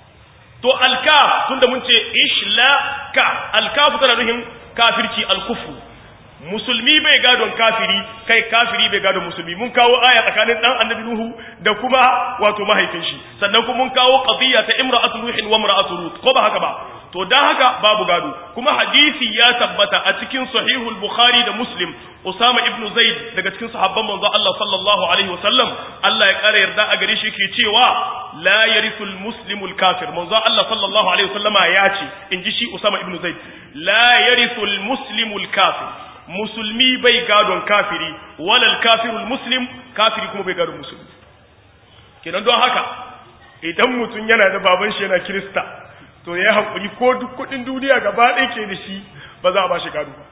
to alkaf tunda mun ce ishlaka alkaf tana nufin kafirci alkufu musulmi bai gadon kafiri kai kafiri bai gadon musulmi mun kawo aya tsakanin dan annabi nuhu da kuma wato mahaifin shi sannan kuma mun kawo qadiyya ta imra'atu nuhin wa imra'atu lut ko ba haka ba to dan haka babu gado kuma hadisi ya tabbata a cikin sahihul bukhari da muslim usama ibn zaid daga cikin sahabban manzo Allah sallallahu alaihi wasallam Allah ya kare yarda a gare shi ke cewa la yarithul muslimul kafir manzo Allah sallallahu alaihi wasallama ya ce inji shi usama ibn zaid la yarithul muslimul kafir musulmi bai gadon kafiri walal kafirul muslim kafiri kuma bai gadon musulmi kenan don haka idan mutum yana da baban shi yana kirista to ya hankuri ko duk kudin duniya gaba ɗaya ke da shi ba za a ba shi gado ba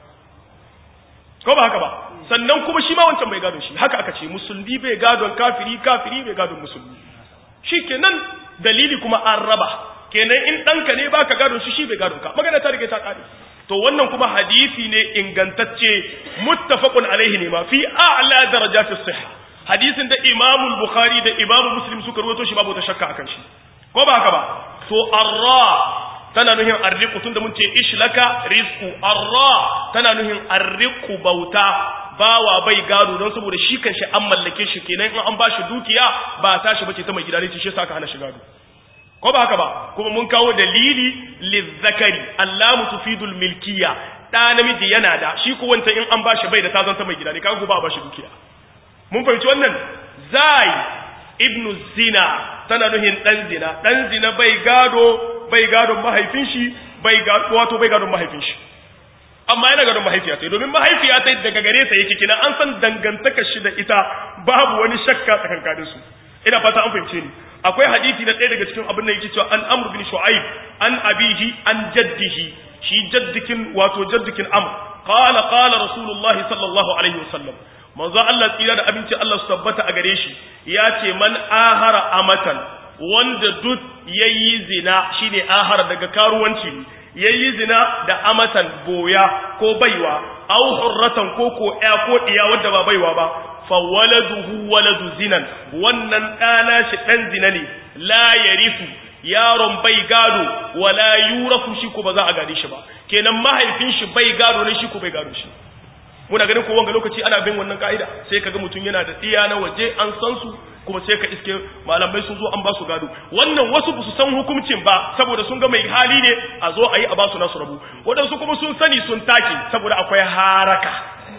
ko ba haka ba sannan kuma shi ma wancan bai gadon shi haka aka ce musulmi bai gadon kafiri kafiri bai gadon musulmi shi kenan dalili kuma an raba kenan in ɗanka ne baka gadon shi shi bai gadon ka magana ta rike ta ƙare to wannan kuma hadisi ne ingantacce muttafaqun alaihi ne ma fi a'la darajatis sihha hadisin da Imam Bukhari da Imam Muslim suka rawaito shi babu ta shakka akan shi ko ba haka ba to arra tana nuhin arriqu tunda mun ce ishlaka rizqu arra tana nuhin arriqu bauta bawa bai gado don saboda shi kan shi an mallake shi kenan in an bashi dukiya ba tashi bace ta mai gida ne shi yasa aka hana shi gado ko ba haka ba kuma mun kawo dalili lizzakari allamu tufidul milkiya da namiji yana da shi ko wanta in an bashi bai da ta zanta mai gida ne kaga ba bashi dukiya mun fahimci wannan zai ibnu zina tana nuhin dan zina dan zina bai gado bai gadon mahaifin shi bai gado wato bai gadon mahaifin shi amma yana gadon mahaifiya sai domin mahaifiya sai daga gare sa yake kina an san dangantaka shi da ita babu wani shakka tsakankanin su ina fata an fahimce ni akwai hadisi na ɗaya daga cikin abin da yake cewa an amr bin shu'aib an abihi an jaddihi shi jaddikin wato jaddikin amr qala qala rasulullahi sallallahu alaihi wasallam manzo Allah tsira da abinci Allah su tabbata a gare shi ya ce man ahara amatan wanda duk yayi zina shine ahara daga karuwanci ne yayi zina da amatan boya ko baiwa aw hurratan ko ko ya ko diya wanda ba baiwa ba fa waladuhu waladu zinan wannan ɗana shi ɗan zina ne la yarifu yaron bai gado wala yurafu shi ko ba za a gade shi ba kenan mahaifin shi bai gado ne shi ko bai gado shi muna ganin ko wanga lokaci ana bin wannan ka'ida sai kaga mutum yana da tsiya na waje an san su kuma sai ka iske malamai sun zo an ba su gado wannan wasu ba su san hukuncin ba saboda sun ga mai hali ne a zo a yi a ba su nasu rabu waɗansu kuma sun sani sun take saboda akwai haraka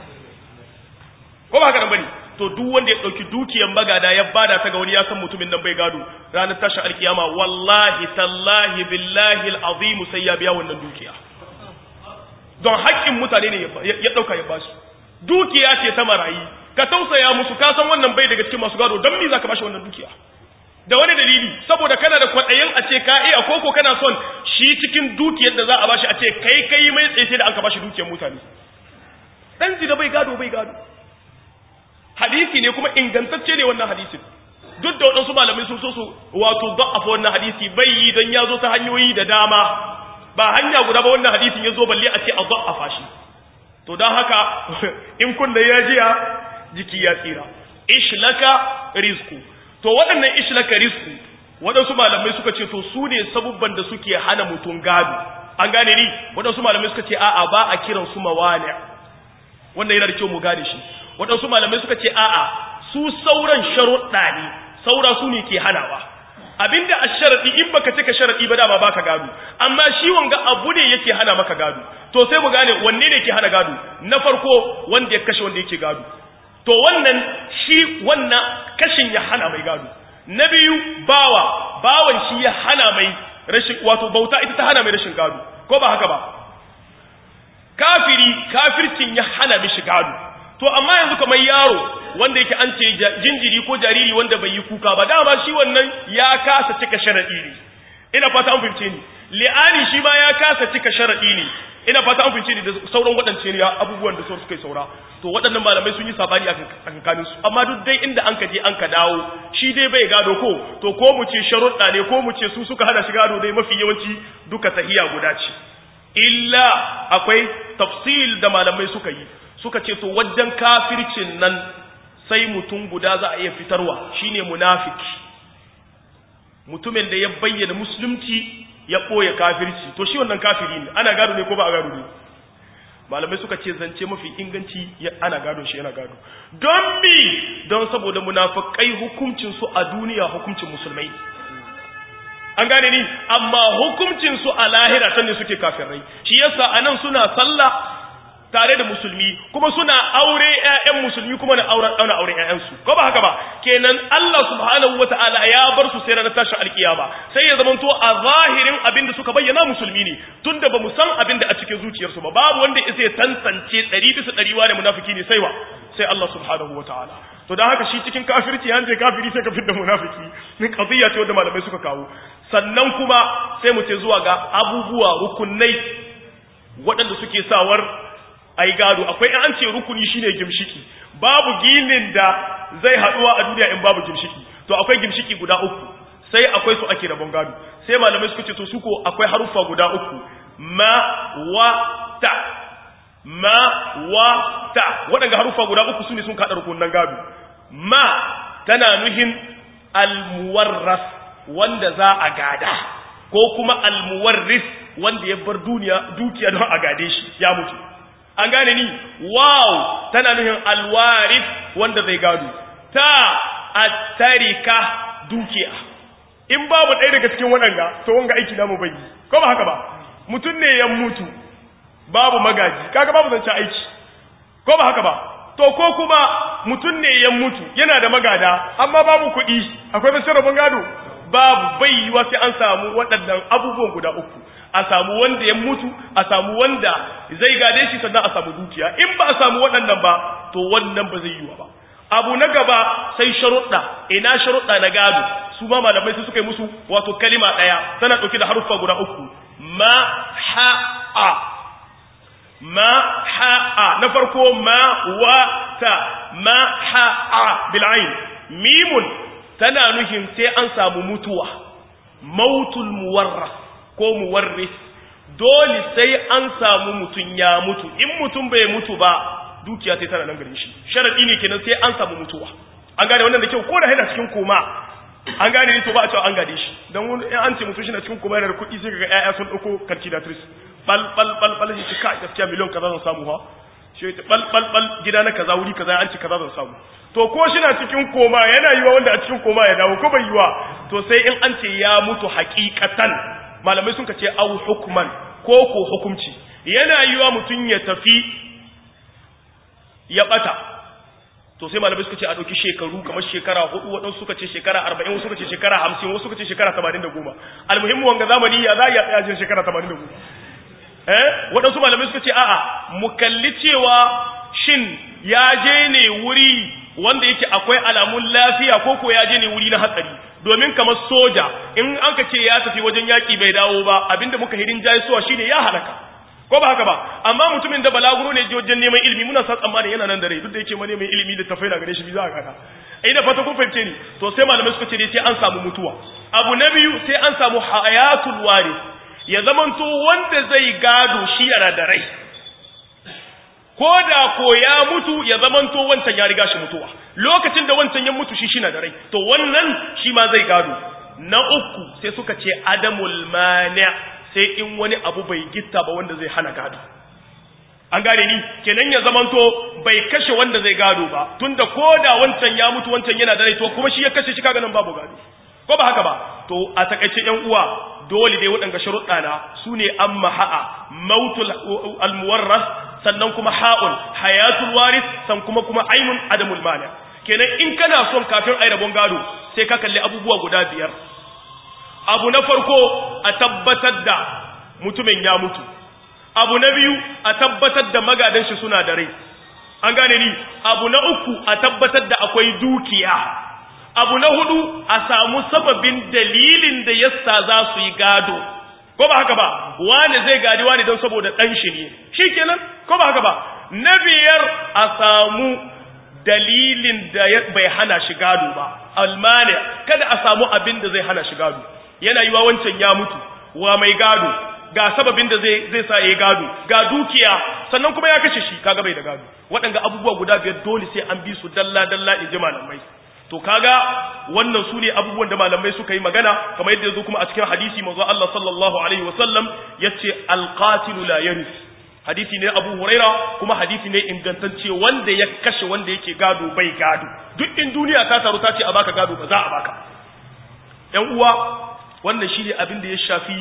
ko ba haka nan bane to duk wanda ya dauki dukiyar magada ya bada ta ga wani ya san mutumin nan bai gado ranar tashin alkiyama wallahi tallahi billahi alazim sai ya biya wannan dukiya don haƙƙin mutane ne ya dauka ya basu dukiya ce ta marayi ka tausaya musu ka san wannan bai daga cikin masu gado don me zaka bashi wannan dukiya da wani dalili saboda kana da kwaɗayin a ce ka iya koko kana son shi cikin dukiyar da za a bashi a ce kai kai mai tsaye da an ka bashi dukiyar mutane dan zina bai gado bai gado hadisi ne kuma ingantacce ne wannan hadisin duk da waɗansu malamai sun so su wato da'afa wannan hadisi bai yi don ya zo ta hanyoyi da dama ba hanya guda ba wannan hadisin ya zo balle a ce a da'afa shi to don haka in kunna ya jiya jiki ya tsira ishlaka rizku to waɗannan ishlaka rizku waɗansu malamai suka ce to su ne sabubban da suke hana mutum gado an gane ni waɗansu malamai suka ce a'a ba a kiran su mawani wannan yana da kyau mu gane shi waɗansu malamai suka ce a'a su sauran sharuɗa ne saura su ne ke hanawa abinda a sharaɗi in baka cika sharaɗi ba dama baka gado amma shi wanga abu ne yake hana maka gado to sai mu gane wanne ne ke hana gado na farko wanda ya kashe wanda yake gado to wannan shi wannan kashin ya hana mai gado na biyu bawa bawan shi ya hana mai rashin wato bauta ita ta hana mai rashin gado ko ba haka ba kafiri kafircin ya hana mishi gado to amma yanzu kamar yaro wanda yake an ce jinjiri ko jariri wanda bai yi kuka ba dama shi wannan ya kasa cika sharadi ne ina fata an fahimce ni li'ani shi ma ya kasa cika sharadi ne ina fata an fahimce ni da sauran waɗance ne abubuwan da suka yi saura to waɗannan malamai sun yi sabani a kankanin su amma duk dai inda an ka je an ka dawo shi dai bai gado ko to ko mu ce sharuɗa ne ko mu ce su suka hana shi gado dai mafi yawanci duka tahiya guda ce illa akwai tafsil da malamai suka yi suka ce to wajen kafircin nan sai mutum guda za a iya fitarwa shine munafiki mutumin da ya bayyana musulunci ya ɓoye kafirci to shi wannan kafiri ne ana gado ne ko ba a gado ne malamai suka ce zance mafi inganci ana gado shi yana gado don mi don saboda munafikai hukuncin su a duniya hukuncin musulmai an gane ni amma hukuncin su a lahira sanne suke kafirai shi yasa anan suna sallah tare da musulmi kuma suna aure ƴaƴan musulmi kuma na auren ɗauna auren ƴaƴansu ko ba haka ba kenan Allah subhanahu wataala ya bar su sai ranar tashin alkiyama sai ya zamanto a zahirin abin da suka bayyana musulmi ne tunda ba mu san abin da a cikin zuciyarsu ba babu wanda ya sai tantance ɗari bisa ɗari wa da munafiki ne sai wa sai Allah subhanahu wataala to dan haka shi cikin kafirci an je kafiri sai ka fitar da munafiki min qadiyya ce wanda malamai suka kawo sannan kuma sai mu ce zuwa ga abubuwa rukunai waɗanda suke sawar ai gado akwai an ce rukuni shine gimshiki babu ginin da zai haduwa a duniya in babu gimshiki to akwai gimshiki guda uku sai akwai su ake rabon gado sai malamai suka ce to su ko akwai haruffa guda uku ma wa ta ma wa ta waɗanda haruffa guda uku su ne sun kaɗa rukunan gado ma tana nuhin almuwarras wanda za a gada ko kuma almuwarris wanda ya bar duniya dukiya don a gade shi ya mutu an gane ni wow tana nuhin alwaris wanda zai gado ta attarika dukiya in babu ɗaya daga cikin waɗanga to wanga aiki namu bai ko ba haka ba mutum ne ya mutu babu magaji kaga babu zancen aiki ko ba haka ba to ko kuma mutum ne ya mutu yana da magada amma babu kuɗi akwai zancen rabon gado babu bai yiwa sai an samu waɗannan abubuwan guda uku a samu wanda ya mutu a samu wanda zai gade shi sannan a samu dukiya in ba a samu waɗannan ba to wannan ba zai yiwa ba abu na gaba sai sharuɗa ina sharuɗa na gado su ma malamai su suka yi musu wato kalima ɗaya tana ɗauke da haruffa guda uku ma ha a ma ha a na farko ma wa ta ma ha a bil'ain mimun tana nuhin sai an samu mutuwa mautul muwarras ko muwarris dole sai an samu mutum ya mutu in mutum bai mutu ba dukiya sai tana nan garin shi sharadi ne kenan sai an samu mutuwa an gane wannan da kyau ko da yana cikin koma an gane ne to ba a cewa an gane shi dan wani in an ce mutum shi na cikin koma yana da kuɗi sai kaga ƴaƴa sun dauko calculatrice bal bal bal bal shi ka gaskiya miliyon kaza zan samu ha shi ta bal bal bal gida na kaza wuri kaza an ce kaza zan samu to ko shi na cikin koma yana yiwa wanda a cikin koma ya dawo ko bai yiwa to sai in an ce ya mutu haƙiƙatan malamai sun ce au hukman ko ko hukumci yana yiwa mutum ya tafi ya bata to sai malamai suka ce a ɗauki shekaru kamar shekara hudu waɗansu suka ce shekara arba'in wasu suka ce shekara hamsin wasu suka ce shekara tamanin da goma almuhimmu wanga zamani ya za a iya tsaya shekara tamanin da goma eh waɗansu malamai suka ce a'a mu kalli cewa shin ya je ne wuri wanda yake akwai alamun lafiya ko ko ya je ne wuri na hatsari domin kamar soja in an ka ce ya tafi wajen yaƙi bai dawo ba abinda muka hirin jayi suwa shine ya halaka ko ba haka ba amma mutumin da balaguro ne wajen neman ilimi muna sa tsammanin yana nan da rai duk da yake ma neman ilimi da tafai na gare shi za a kaka ai da fata kun fahimce ni to sai malamai suka ce dai sai an samu mutuwa abu na biyu sai an samu hayatul waris ya zamanto wanda zai gado shi yana da rai ko da ko ya mutu ya zamanto wancan ya riga shi mutuwa lokacin da wancan ya mutu shi shi na da rai to wannan shi ma zai gado na uku sai suka ce adamul mani sai in wani abu bai gitta ba wanda zai hana gado an gane ni kenan ya zamanto bai kashe wanda zai gado ba tunda ko da wancan ya mutu wancan yana da rai to kuma shi ya kashe shi kaga nan babu gado ko ba haka ba to a takaice yan uwa dole dai waɗanga sharuɗa na su ne an maha'a mautul almuwarras sannan kuma ha'un hayatul waris san kuma kuma ainun adamul mani kenan in kana son kafin ai rabon gado sai ka kalli abubuwa guda biyar abu na farko a tabbatar da mutumin ya mutu abu na biyu a tabbatar da magadan shi suna da rai an gane ni abu na uku a tabbatar da akwai dukiya abu na hudu a samu sababin dalilin da yasa za su yi gado ko ba haka ba wani zai gadi wani don saboda ɗan shi ne shi kenan ko ba haka ba na biyar a samu dalilin da bai hana shi gado ba almani kada a samu abin da zai hana shi gado yana yi wa wancan ya mutu wa mai gado ga sababin da zai zai sa ya gado ga dukiya sannan kuma ya kashe shi kaga bai da gado waɗanga abubuwa guda biyar dole sai an bi su dalla dalla in ji malamai to kaga wannan su ne abubuwan da malamai suka yi magana kamar yadda yazo kuma a cikin hadisi manzo Allah sallallahu alaihi wasallam yace alqatilu la yaris hadisi ne Abu Huraira kuma hadisi ne ingantacce wanda ya kashe wanda yake gado bai gado duk in duniya ta taru ta ce a baka gado ba za a baka ƴan uwa wannan shine abin da ya shafi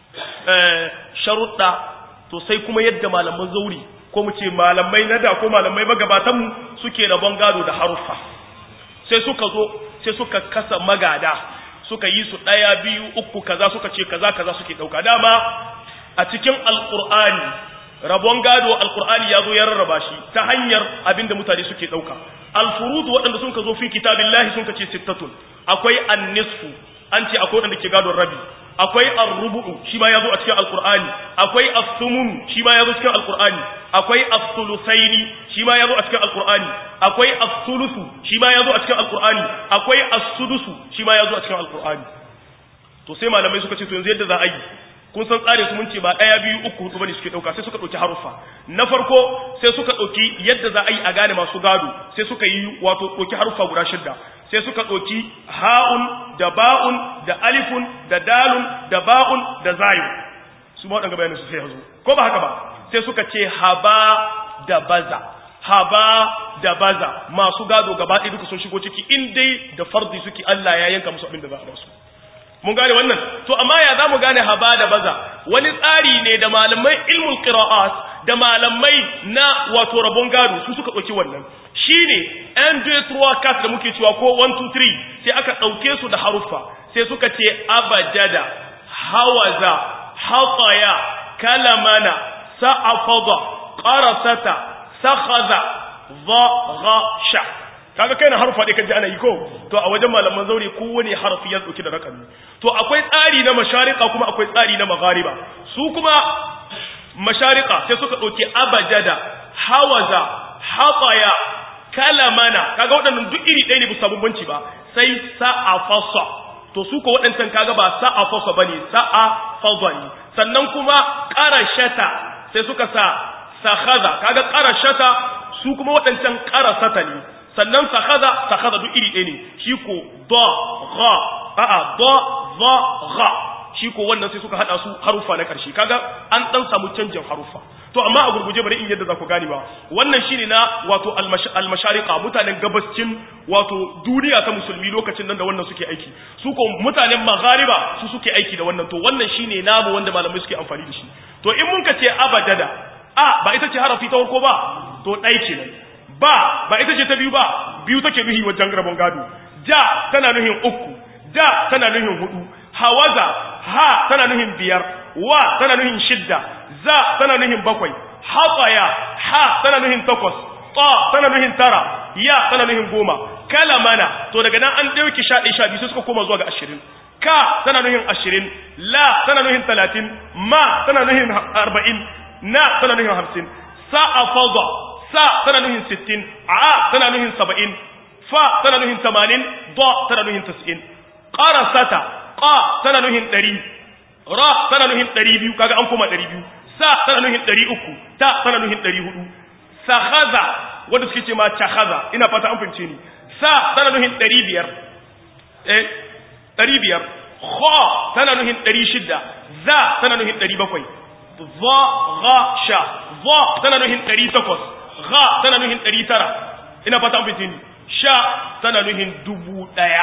sharuɗa to sai kuma yadda malaman zauri ko mu ce malamai na da ko malamai magabatanmu suke rabon gado da haruffa sai suka zo sai suka kasa magada suka yi su ɗaya biyu uku kaza suka ce kaza kaza suke ɗauka dama a cikin alƙur'ani rabon gado alƙur'ani ya zo ya rarraba shi ta hanyar abinda mutane suke ɗauka alfurudu waɗanda sun ka zo fi kitabillahi sun ka ce sittatun akwai annisfu an ce akwai wanda ke gadon rabi akwai ar-rubu'u shi ma yazo a cikin alqur'ani akwai as-sumun shi ma yazo cikin alqur'ani akwai as-sulusaini shi ma yazo a cikin alqur'ani akwai as-sulusu shi ma yazo a cikin alqur'ani akwai as-sudusu shi ma yazo a cikin alqur'ani to sai malamai suka ce to yanzu yadda za a yi kun san tsarin su mun ce ba daya biyu uku hudu bane suke dauka sai suka dauki haruffa na farko sai suka dauki yadda za a yi a gane masu gado sai suka yi wato dauki haruffa guda shidda sai suka dauki ha'un da ba'un da alifun da dalun da ba'un da zayun su ma wadanga bayanin su sai yazo ko ba haka ba sai suka ce haba da baza haba da baza masu gado gaba ɗaya duka sun shigo ciki in dai da fardi suke Allah ya yanka musu abin da za a basu mun gane wannan to amma ya za mu gane haba da baza wani tsari ne da malamai ilmul qira'at da malamai na wato rabon gado su suka ɗauki wannan shine n 2 3 4 da muke cewa ko 1 2 3 sai aka ɗauke su da haruffa sai suka ce abajada hawaza hataya kalamana sa'afada qarasata sakhaza sha kaga kai na harfa dai kaji ana yi ko to a wajen malaman zaure kowane harfi ya dauki da rakami to akwai tsari na mashariqa kuma akwai tsari na maghariba su kuma mashariqa sai suka dauki abajada hawaza hataya kalamana kaga waɗannan duk iri ɗaya ne bu sabon banci ba sai sa'afasa to su ko waɗancan kaga ba sa'afasa bane sa'afasa ne sannan kuma qarashata sai suka sa sakhaza kaga qarashata su kuma waɗancan qarasata ne sannan sakhaza sakhaza duk iri ɗaya ne shi ko da gha a'a da za gha shi ko wannan sai suka hada su harufa na ƙarshe kaga an dan samu canjin harufa to amma a gurguje bari in yadda za ku gane ba wannan shine na wato almashariqa mutanen gabascin wato duniya ta musulmi lokacin nan da wannan suke aiki su ko mutanen maghariba su suke aiki da wannan to wannan shine namu wanda malamai suke amfani da shi to in mun ka ce abadada a ba ita ce harafi ta farko ba to ɗai kenan ba ba ita ce ta biyu ba biyu take nuhi wajen rabon gado ja tana nuhin uku da tana nuhin hudu hawaza ha tana nuhin biyar wa tana nuhin shidda za tana nuhin bakwai hatsaya ha tana nuhin takwas ta tana nuhin tara ya tana nuhin goma kalamana to daga nan an dauki sha ɗaya sha biyu sai suka koma zuwa ga ashirin ka tana nuhin ashirin la tana nuhin talatin ma tana nuhin arba'in na tana nuhin hamsin sa'a fadha sa tana nuhin sittin a tana nuhin saba'in fa tana nuhin tamanin da tana nuhin tas'in qarasata qa tana nuhin ɗari ra tana nuhin ɗari biyu kaga an koma ɗari biyu sa tana nuhin ɗari uku ta tana nuhin ɗari hudu sahaza wanda suke ce ma cahaza ina fata an fahimce ni sa tana nuhin ɗari biyar eh ɗari biyar kha tana nuhin ɗari shidda za tana nuhin ɗari bakwai za ga sha za tana nuhin ɗari takwas ga tana nuhin ɗari tara ina fata an fahimce ni sha tana nuhin dubu ɗaya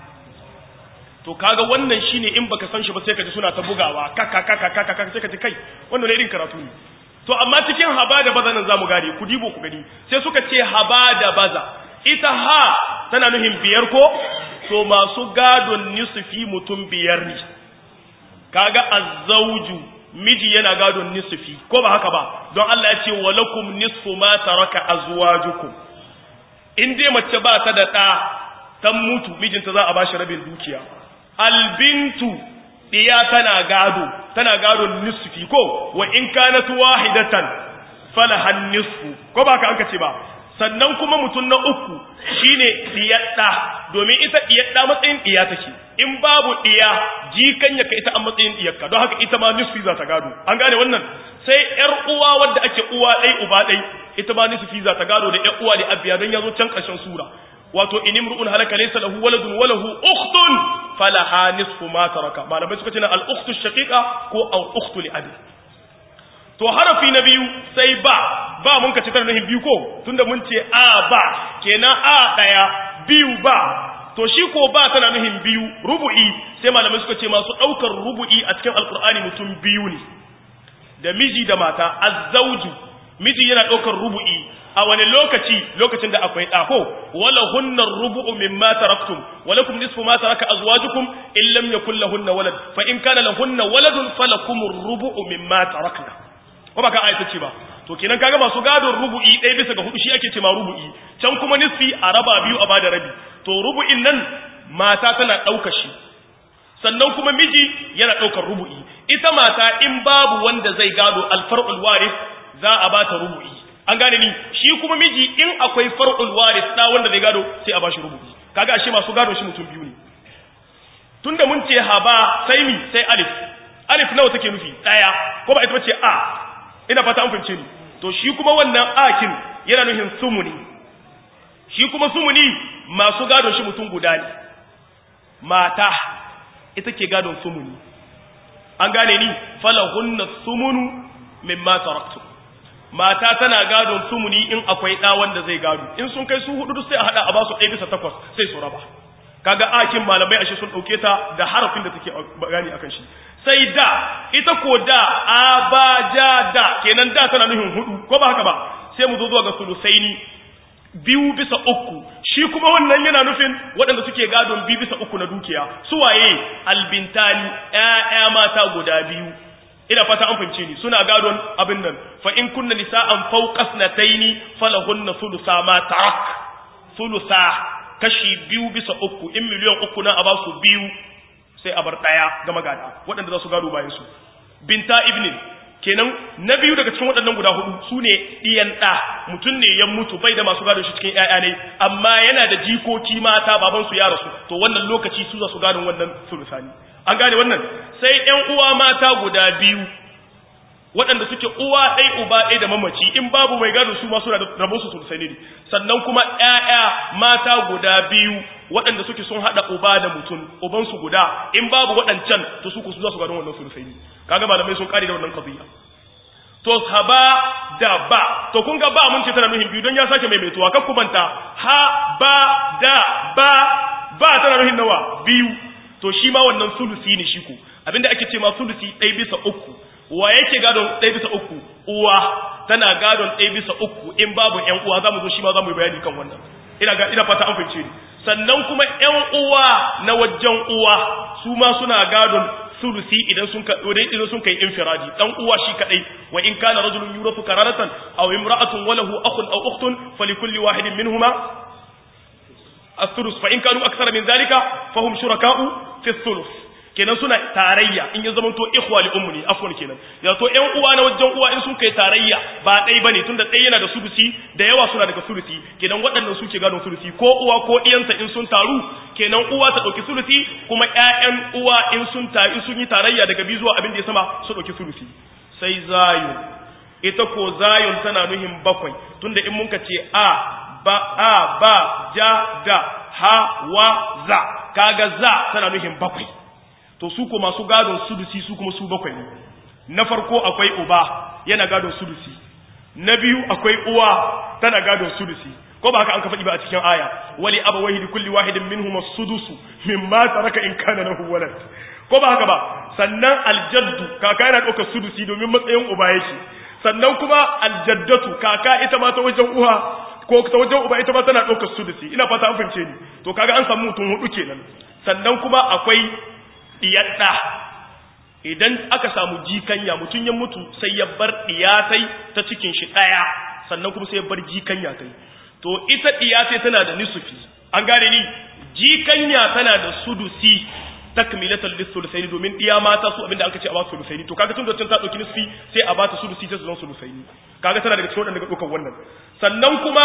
to kaga wannan shine in baka san shi ba sai ka ji suna ta bugawa kaka kaka kaka kaka sai ka ji kai wannan ne irin karatu ne to amma cikin haba da baza nan zamu gane ku dibo ku gani sai suka ce haba da baza ita ha tana nuhin biyar ko to masu gadon nisfi mutum biyar ne kaga azzauju miji yana gadon nisfi ko ba haka ba don Allah ya ce walakum nisfu ma taraka azwajukum in dai mace ba ta da ɗa ta mutu mijinta za a bashi rabin dukiya albintu diya tana gado tana gado nisfi ko wa in kanat wahidatan falahan nisfu ko ba ka an kace ba sannan kuma mutum na uku shine diyadda domin ita diyadda matsayin diya take in babu diya jikan yaka ita a matsayin diyarka don haka ita ma nisfi za ta gado an gane wannan sai yar uwa wadda ake uwa dai uba dai ita ma nisfi za ta gado da yar uwa da abiya don yazo can ƙarshen sura wato in imru'un halaka laysa lahu waladun wa lahu ukhtun falaha nisfu ma taraka malamai suka ce na al ukhtu shaqiqa ko al ukhtu li abi to harafi na biyu sai ba ba mun ka ce tana nahin biyu ko tunda mun ce a ba kenan a daya biyu ba to shi ko ba tana nahin biyu rubu'i sai malamai suka ce masu daukar rubu'i a cikin alqur'ani mutum biyu ne da miji da mata azzauju miji yana daukar rubu'i a wani lokaci lokacin da akwai ɗako wala hunna rubu'u mimma taraktum walakum nisfu ma taraka azwajukum in lam yakul lahunna walad fa in kana lahunna waladun falakum rubu'u mimma tarakna ko baka ayata ce ba to kenan kaga masu gadon rubu'i ɗaya bisa ga hudu shi ake ce ma rubu'i can kuma nisfi a raba biyu a bada rabi to rubu'in nan mata tana ɗauka shi sannan kuma miji yana ɗaukar rubu'i ita mata in babu wanda zai gado alfar'ul waris za a ba ta rubu'i an gane ni shi kuma miji in akwai far'ul waris da wanda zai gado sai a ba shi rubu'i kaga ashe masu gado shi mutum biyu ne tunda mun ce haba sai mi sai alif alif nawa take nufi daya ko ba ita bace a ina fata an fahimce ni to shi kuma wannan akin yana nufin sumuni shi kuma sumuni masu gadon shi mutum guda ne mata ita ke gadon sumuni an gane ni falahunna sumunu mimma taraktu mata tana gadon sumuni in akwai da wanda zai gado in sun kai su hudu sai a hada a basu 1 bisa 8 sai su raba kaga akin malamai ashe sun dauke ta da harafin da take gani akan shi sai da ita ko da abajada kenan da tana nufin hudu ko ba haka ba sai mu zo zuwa ga sulusaini biyu bisa uku shi kuma wannan yana nufin waɗanda suke gadon biyu bisa uku na dukiya su waye albintani ƴaƴa mata guda biyu ina fata an fahimce ni suna gadon abin nan fa in kunna nisa'an fawqa snataini falahunna thulutha ma tarak thulutha kashi biyu bisa uku in miliyan uku na a ba su biyu sai a bar ɗaya ga magada waɗanda za su gado bayan su binta ibnin kenan na biyu daga cikin waɗannan guda hudu su ne ɗiyan ɗa mutum ne ya mutu bai da masu gado shi cikin ‘ya'ya ne amma yana da jikoki mata babansu ya rasu to wannan lokaci su za su gadon wannan sulusani an gane wannan sai ‘yan uwa mata guda biyu waɗanda suke uwa ɗai uba ɗai da mamaci in babu mai gado su ma suna da rabon su sulusani ne sannan kuma ‘ya'ya mata guda biyu waɗanda suke sun haɗa uba da mutum ubansu guda in babu waɗancan to su ku su za su gadon wannan sulusani kaga malamai sun kare da wannan qadiya to haba da ba to kun ga ba mun ce tana nuhin biyu don ya sake maimaituwa kar ku banta ha ba da ba ba tana nuhin nawa biyu to shi ma wannan sulusi ne shi ku abinda ake ce ma sulusi ɗaya bisa uku wa yake gadon ɗaya bisa uku uwa tana gadon ɗaya bisa uku in babu ƴan uwa za mu zo shi ma za mu yi bayani kan wannan ina ga ina fata an fahimce ni sannan kuma ƴan uwa na wajen uwa su ma suna gadon sulusi idan sun ka idan sun kai infiradi dan uwa shi kadai wa in kana rajulun yurafu kararatan aw imra'atun wa lahu akhun aw ukhtun falikulli wahidin minhuma as-sulus fa in kanu akthara min dhalika fahum shuraka'u fi as-sulus kenan suna tarayya in ya zamanto ikhwa li ummi afwan kenan ya to ƴan uwa na wajen uwa in sun kai tarayya ba dai bane tunda dai yana da sulusi da yawa suna daga sulusi kenan waɗannan suke gadon sulusi ko uwa ko iyansa in sun taru kenan uwa ta dauki sulusi kuma ƴaƴan uwa in sun ta in sun yi tarayya daga bi zuwa abin da ya sama su dauki sulusi sai zayu ita ko zayun tana nuhin bakwai tunda in mun ka ce a ba a ba ja da ha wa za kaga za tana nuhin bakwai to su ko masu gadon sudusi su kuma su bakwai ne na farko akwai uba yana gadon sudusi na biyu akwai uwa tana gadon sudusi ko ba haka an ka faɗi ba a cikin aya wali abawaihi kulli wahidin minhum as-sudusu mimma taraka in kana lahu walad ko ba haka ba sannan aljaddu kaka yana ɗaukar sudusi domin matsayin uba yake sannan kuma aljaddatu kaka ita ma ta wajen uwa ko ta wajen uba ita ma tana ɗaukar sudusi ina fata an fahimce ni to kaga an samu mutum hudu kenan sannan kuma akwai ɗiyaɗa idan aka samu jikanya mutum ya mutu sai ya bar ɗiyatai ta cikin shi ɗaya sannan kuma sai ya bar jikanya tai to ita ɗiyatai tana da nisufi an gane ni jikanya tana da sudusi takmilatal lisulusaini domin ɗiya mata su abinda aka ce a ba su sulusaini to kaga tun da ta ɗauki nisfi sai a ba ta sudusi ta zama sulusaini kaga tana daga cikin waɗanda ga ɗaukar wannan sannan kuma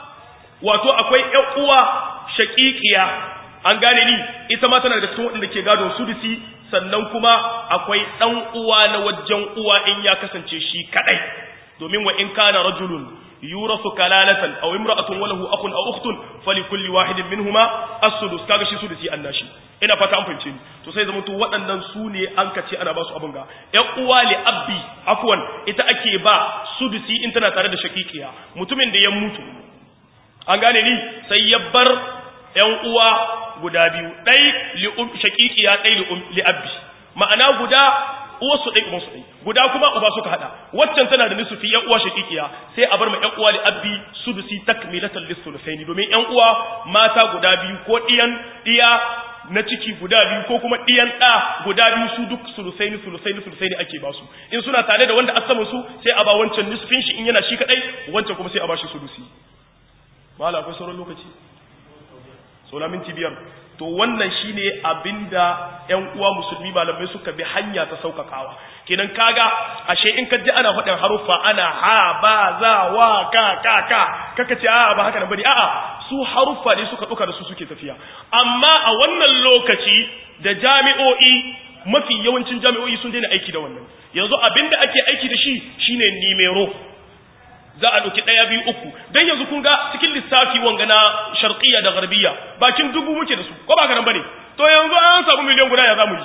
wato akwai ƴan uwa shaƙiƙiya an gane ni ita ma tana da cikin waɗanda ke gadon sudusi sannan kuma akwai ɗan uwa na wajen uwa in ya kasance shi kaɗai domin wa in kana rajulun yurasu kalalatan aw imra'atun wa lahu akhun aw ukhtun falikulli wahidin minhuma as-sudus kaga shi sudusi annashi ina fata an fahimce ni to sai zama to waɗannan su ne an kace ana ba su abin ga ƴan uwa li abbi afwan ita ake ba sudusi in tana tare da shakikiya mutumin da ya mutu an gane ni sai ya bar ƴan uwa guda biyu ɗai shakikiya ɗai li'abbi ma'ana guda uwarsu ɗai ubansu ɗai guda kuma uba suka haɗa waccan tana da nisufi ƴan uwa shakikiya sai a bar ma ƴan uwa li'abbi sudusi takmilatan lisulusaini domin ƴan uwa mata guda biyu ko ɗiyan ɗiya na ciki guda biyu ko kuma ɗiyan ɗa guda biyu su duk sulusaini sulusaini sulusaini ake ba su in suna tare da wanda asaman su sai a ba wancan nisufin shi in yana shi kaɗai wancan kuma sai a ba shi sulusi mala akwai sauran lokaci saura minti biyar to wannan shine abinda ƴan uwa musulmi malamai suka bi hanya ta saukakawa kenan kaga ashe in ka ji ana faɗin haruffa ana ha ba za wa ka ka ka kaka ce a'a ba haka nan bane a'a su haruffa ne suka duka da su suke tafiya amma a wannan lokaci da jami'o'i mafi yawancin jami'o'i sun daina aiki da wannan yanzu abinda ake aiki da shi shine nimero za a ɗauki ɗaya biyu uku don yanzu kun ga cikin lissafi wanga na sharqiyya da garbiya bakin dubu muke da su ko ba nan bane to yanzu an samu miliyan guda ya zamu yi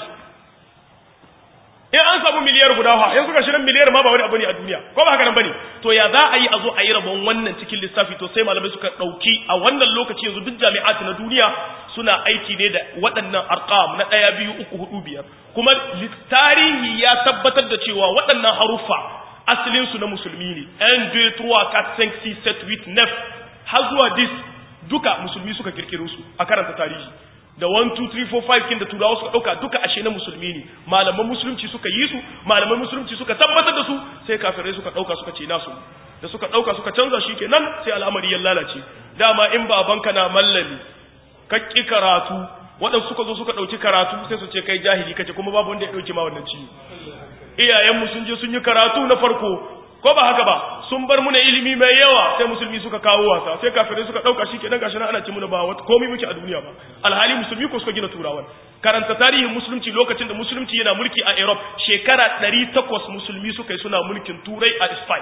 in an samu miliyar guda ha yanzu ga shirin miliyar ma ba wani abu ne a duniya ko ba haka nan bane to ya za a yi a zo a yi rabon wannan cikin lissafi to sai malamai suka ɗauki a wannan lokaci yanzu duk jami'at na duniya suna aiki ne da waɗannan arqam na ɗaya biyu uku hudu biyar kuma tarihi ya tabbatar da cewa waɗannan haruffa asalinsu na musulmi ne 1 2 3 4 5 6 7 8 9 har zuwa 10 duka musulmi suka kirkiro su a karanta tarihi da 1 2 3 4 5 kin da turawa suka dauka duka ashe na musulmi ne malaman musulunci suka yi su malaman musulunci suka tabbatar da su sai kafirai suka dauka suka ce nasu da suka dauka suka canza shi kenan sai al'amari ya lalace dama in babanka na mallami ka ki karatu waɗansu suka zo suka ɗauki karatu sai su ce kai jahili kace kuma babu wanda ya ɗauki ma wannan ciwo iyayenmu sun je sun yi karatu na farko ko ba haka ba sun bar muna ilimi mai yawa sai musulmi suka kawo wasa sai kafirai suka dauka shi kenan gashi nan ana ci muna ba wata komai muke a duniya ba alhali musulmi ko suka gina turawan karanta tarihin musulunci lokacin da musulunci yana mulki a Europe shekara 800 musulmi suka yi suna mulkin turai a Spain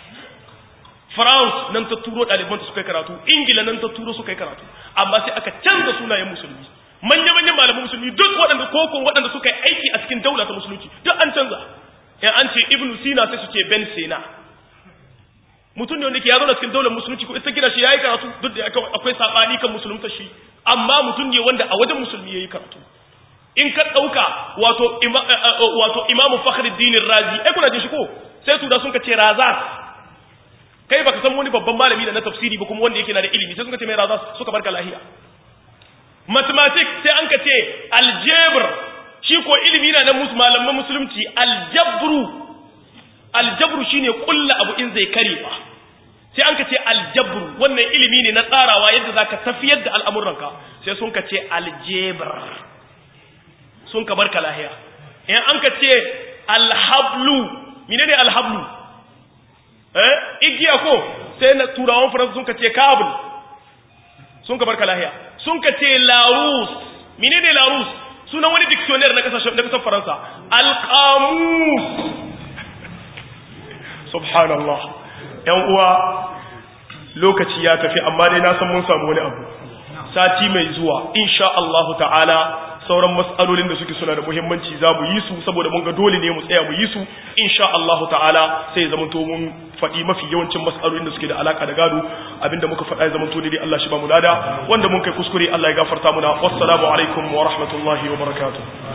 France nan ta turo ɗaliban suka yi karatu Ingila nan ta turo suka yi karatu amma sai aka canza sunayen musulmi manya-manyan malaman musulmi duk waɗanda koko waɗanda suka yi aiki a cikin daula ta musulunci duk an canza in an ce ibnu sina sai su ce ben sina mutum ne wanda ke yazo da cikin daular musulunci ko ita gina shi yayi karatu duk da akwai sabani kan musulunta shi amma mutum ne wanda a wajen musulmi yayi karatu in ka dauka wato wato imamu fakhruddin razi ai kuna jin shi ko sai tura sun ka ce razas kai baka san wani babban malami da na tafsiri ba kuma wanda yake na da ilimi sai suka ce mai razas suka barka lahiya mathematics sai an ka ce algebra shi ko ilimi na na malaman musulunci aljabru aljabru shine kulla abu in zai kare ba sai an ka ce aljabru wannan ilimi ne na tsarawa yadda zaka tafiyar da al'amuranka sai sun ka ce aljebr sun ka barka lahiya in an ka ce alhablu menene alhablu eh igiya ko sai na turawan faransa sun ka ce kabul sun ka barka lahiya sun ka ce larus menene larus sunan wani dictionnaire na kasashen na kasar faransa alqamus subhanallah yan uwa lokaci ya tafi amma dai na san mun samu wani abu sati mai zuwa insha Allah ta'ala sauran mas'alolin da suke suna da muhimmanci za mu yi su saboda mun ga dole ne mu tsaya mu yi su insha Allah ta'ala sai ya zamanto mun faɗi mafi yawancin mas'alolin da suke da alaka da gado abinda muka faɗa ya zamanto dai Allah shi ba mu lada wanda mun kai kuskure Allah ya gafarta muna wassalamu alaikum wa rahmatullahi wa barakatuh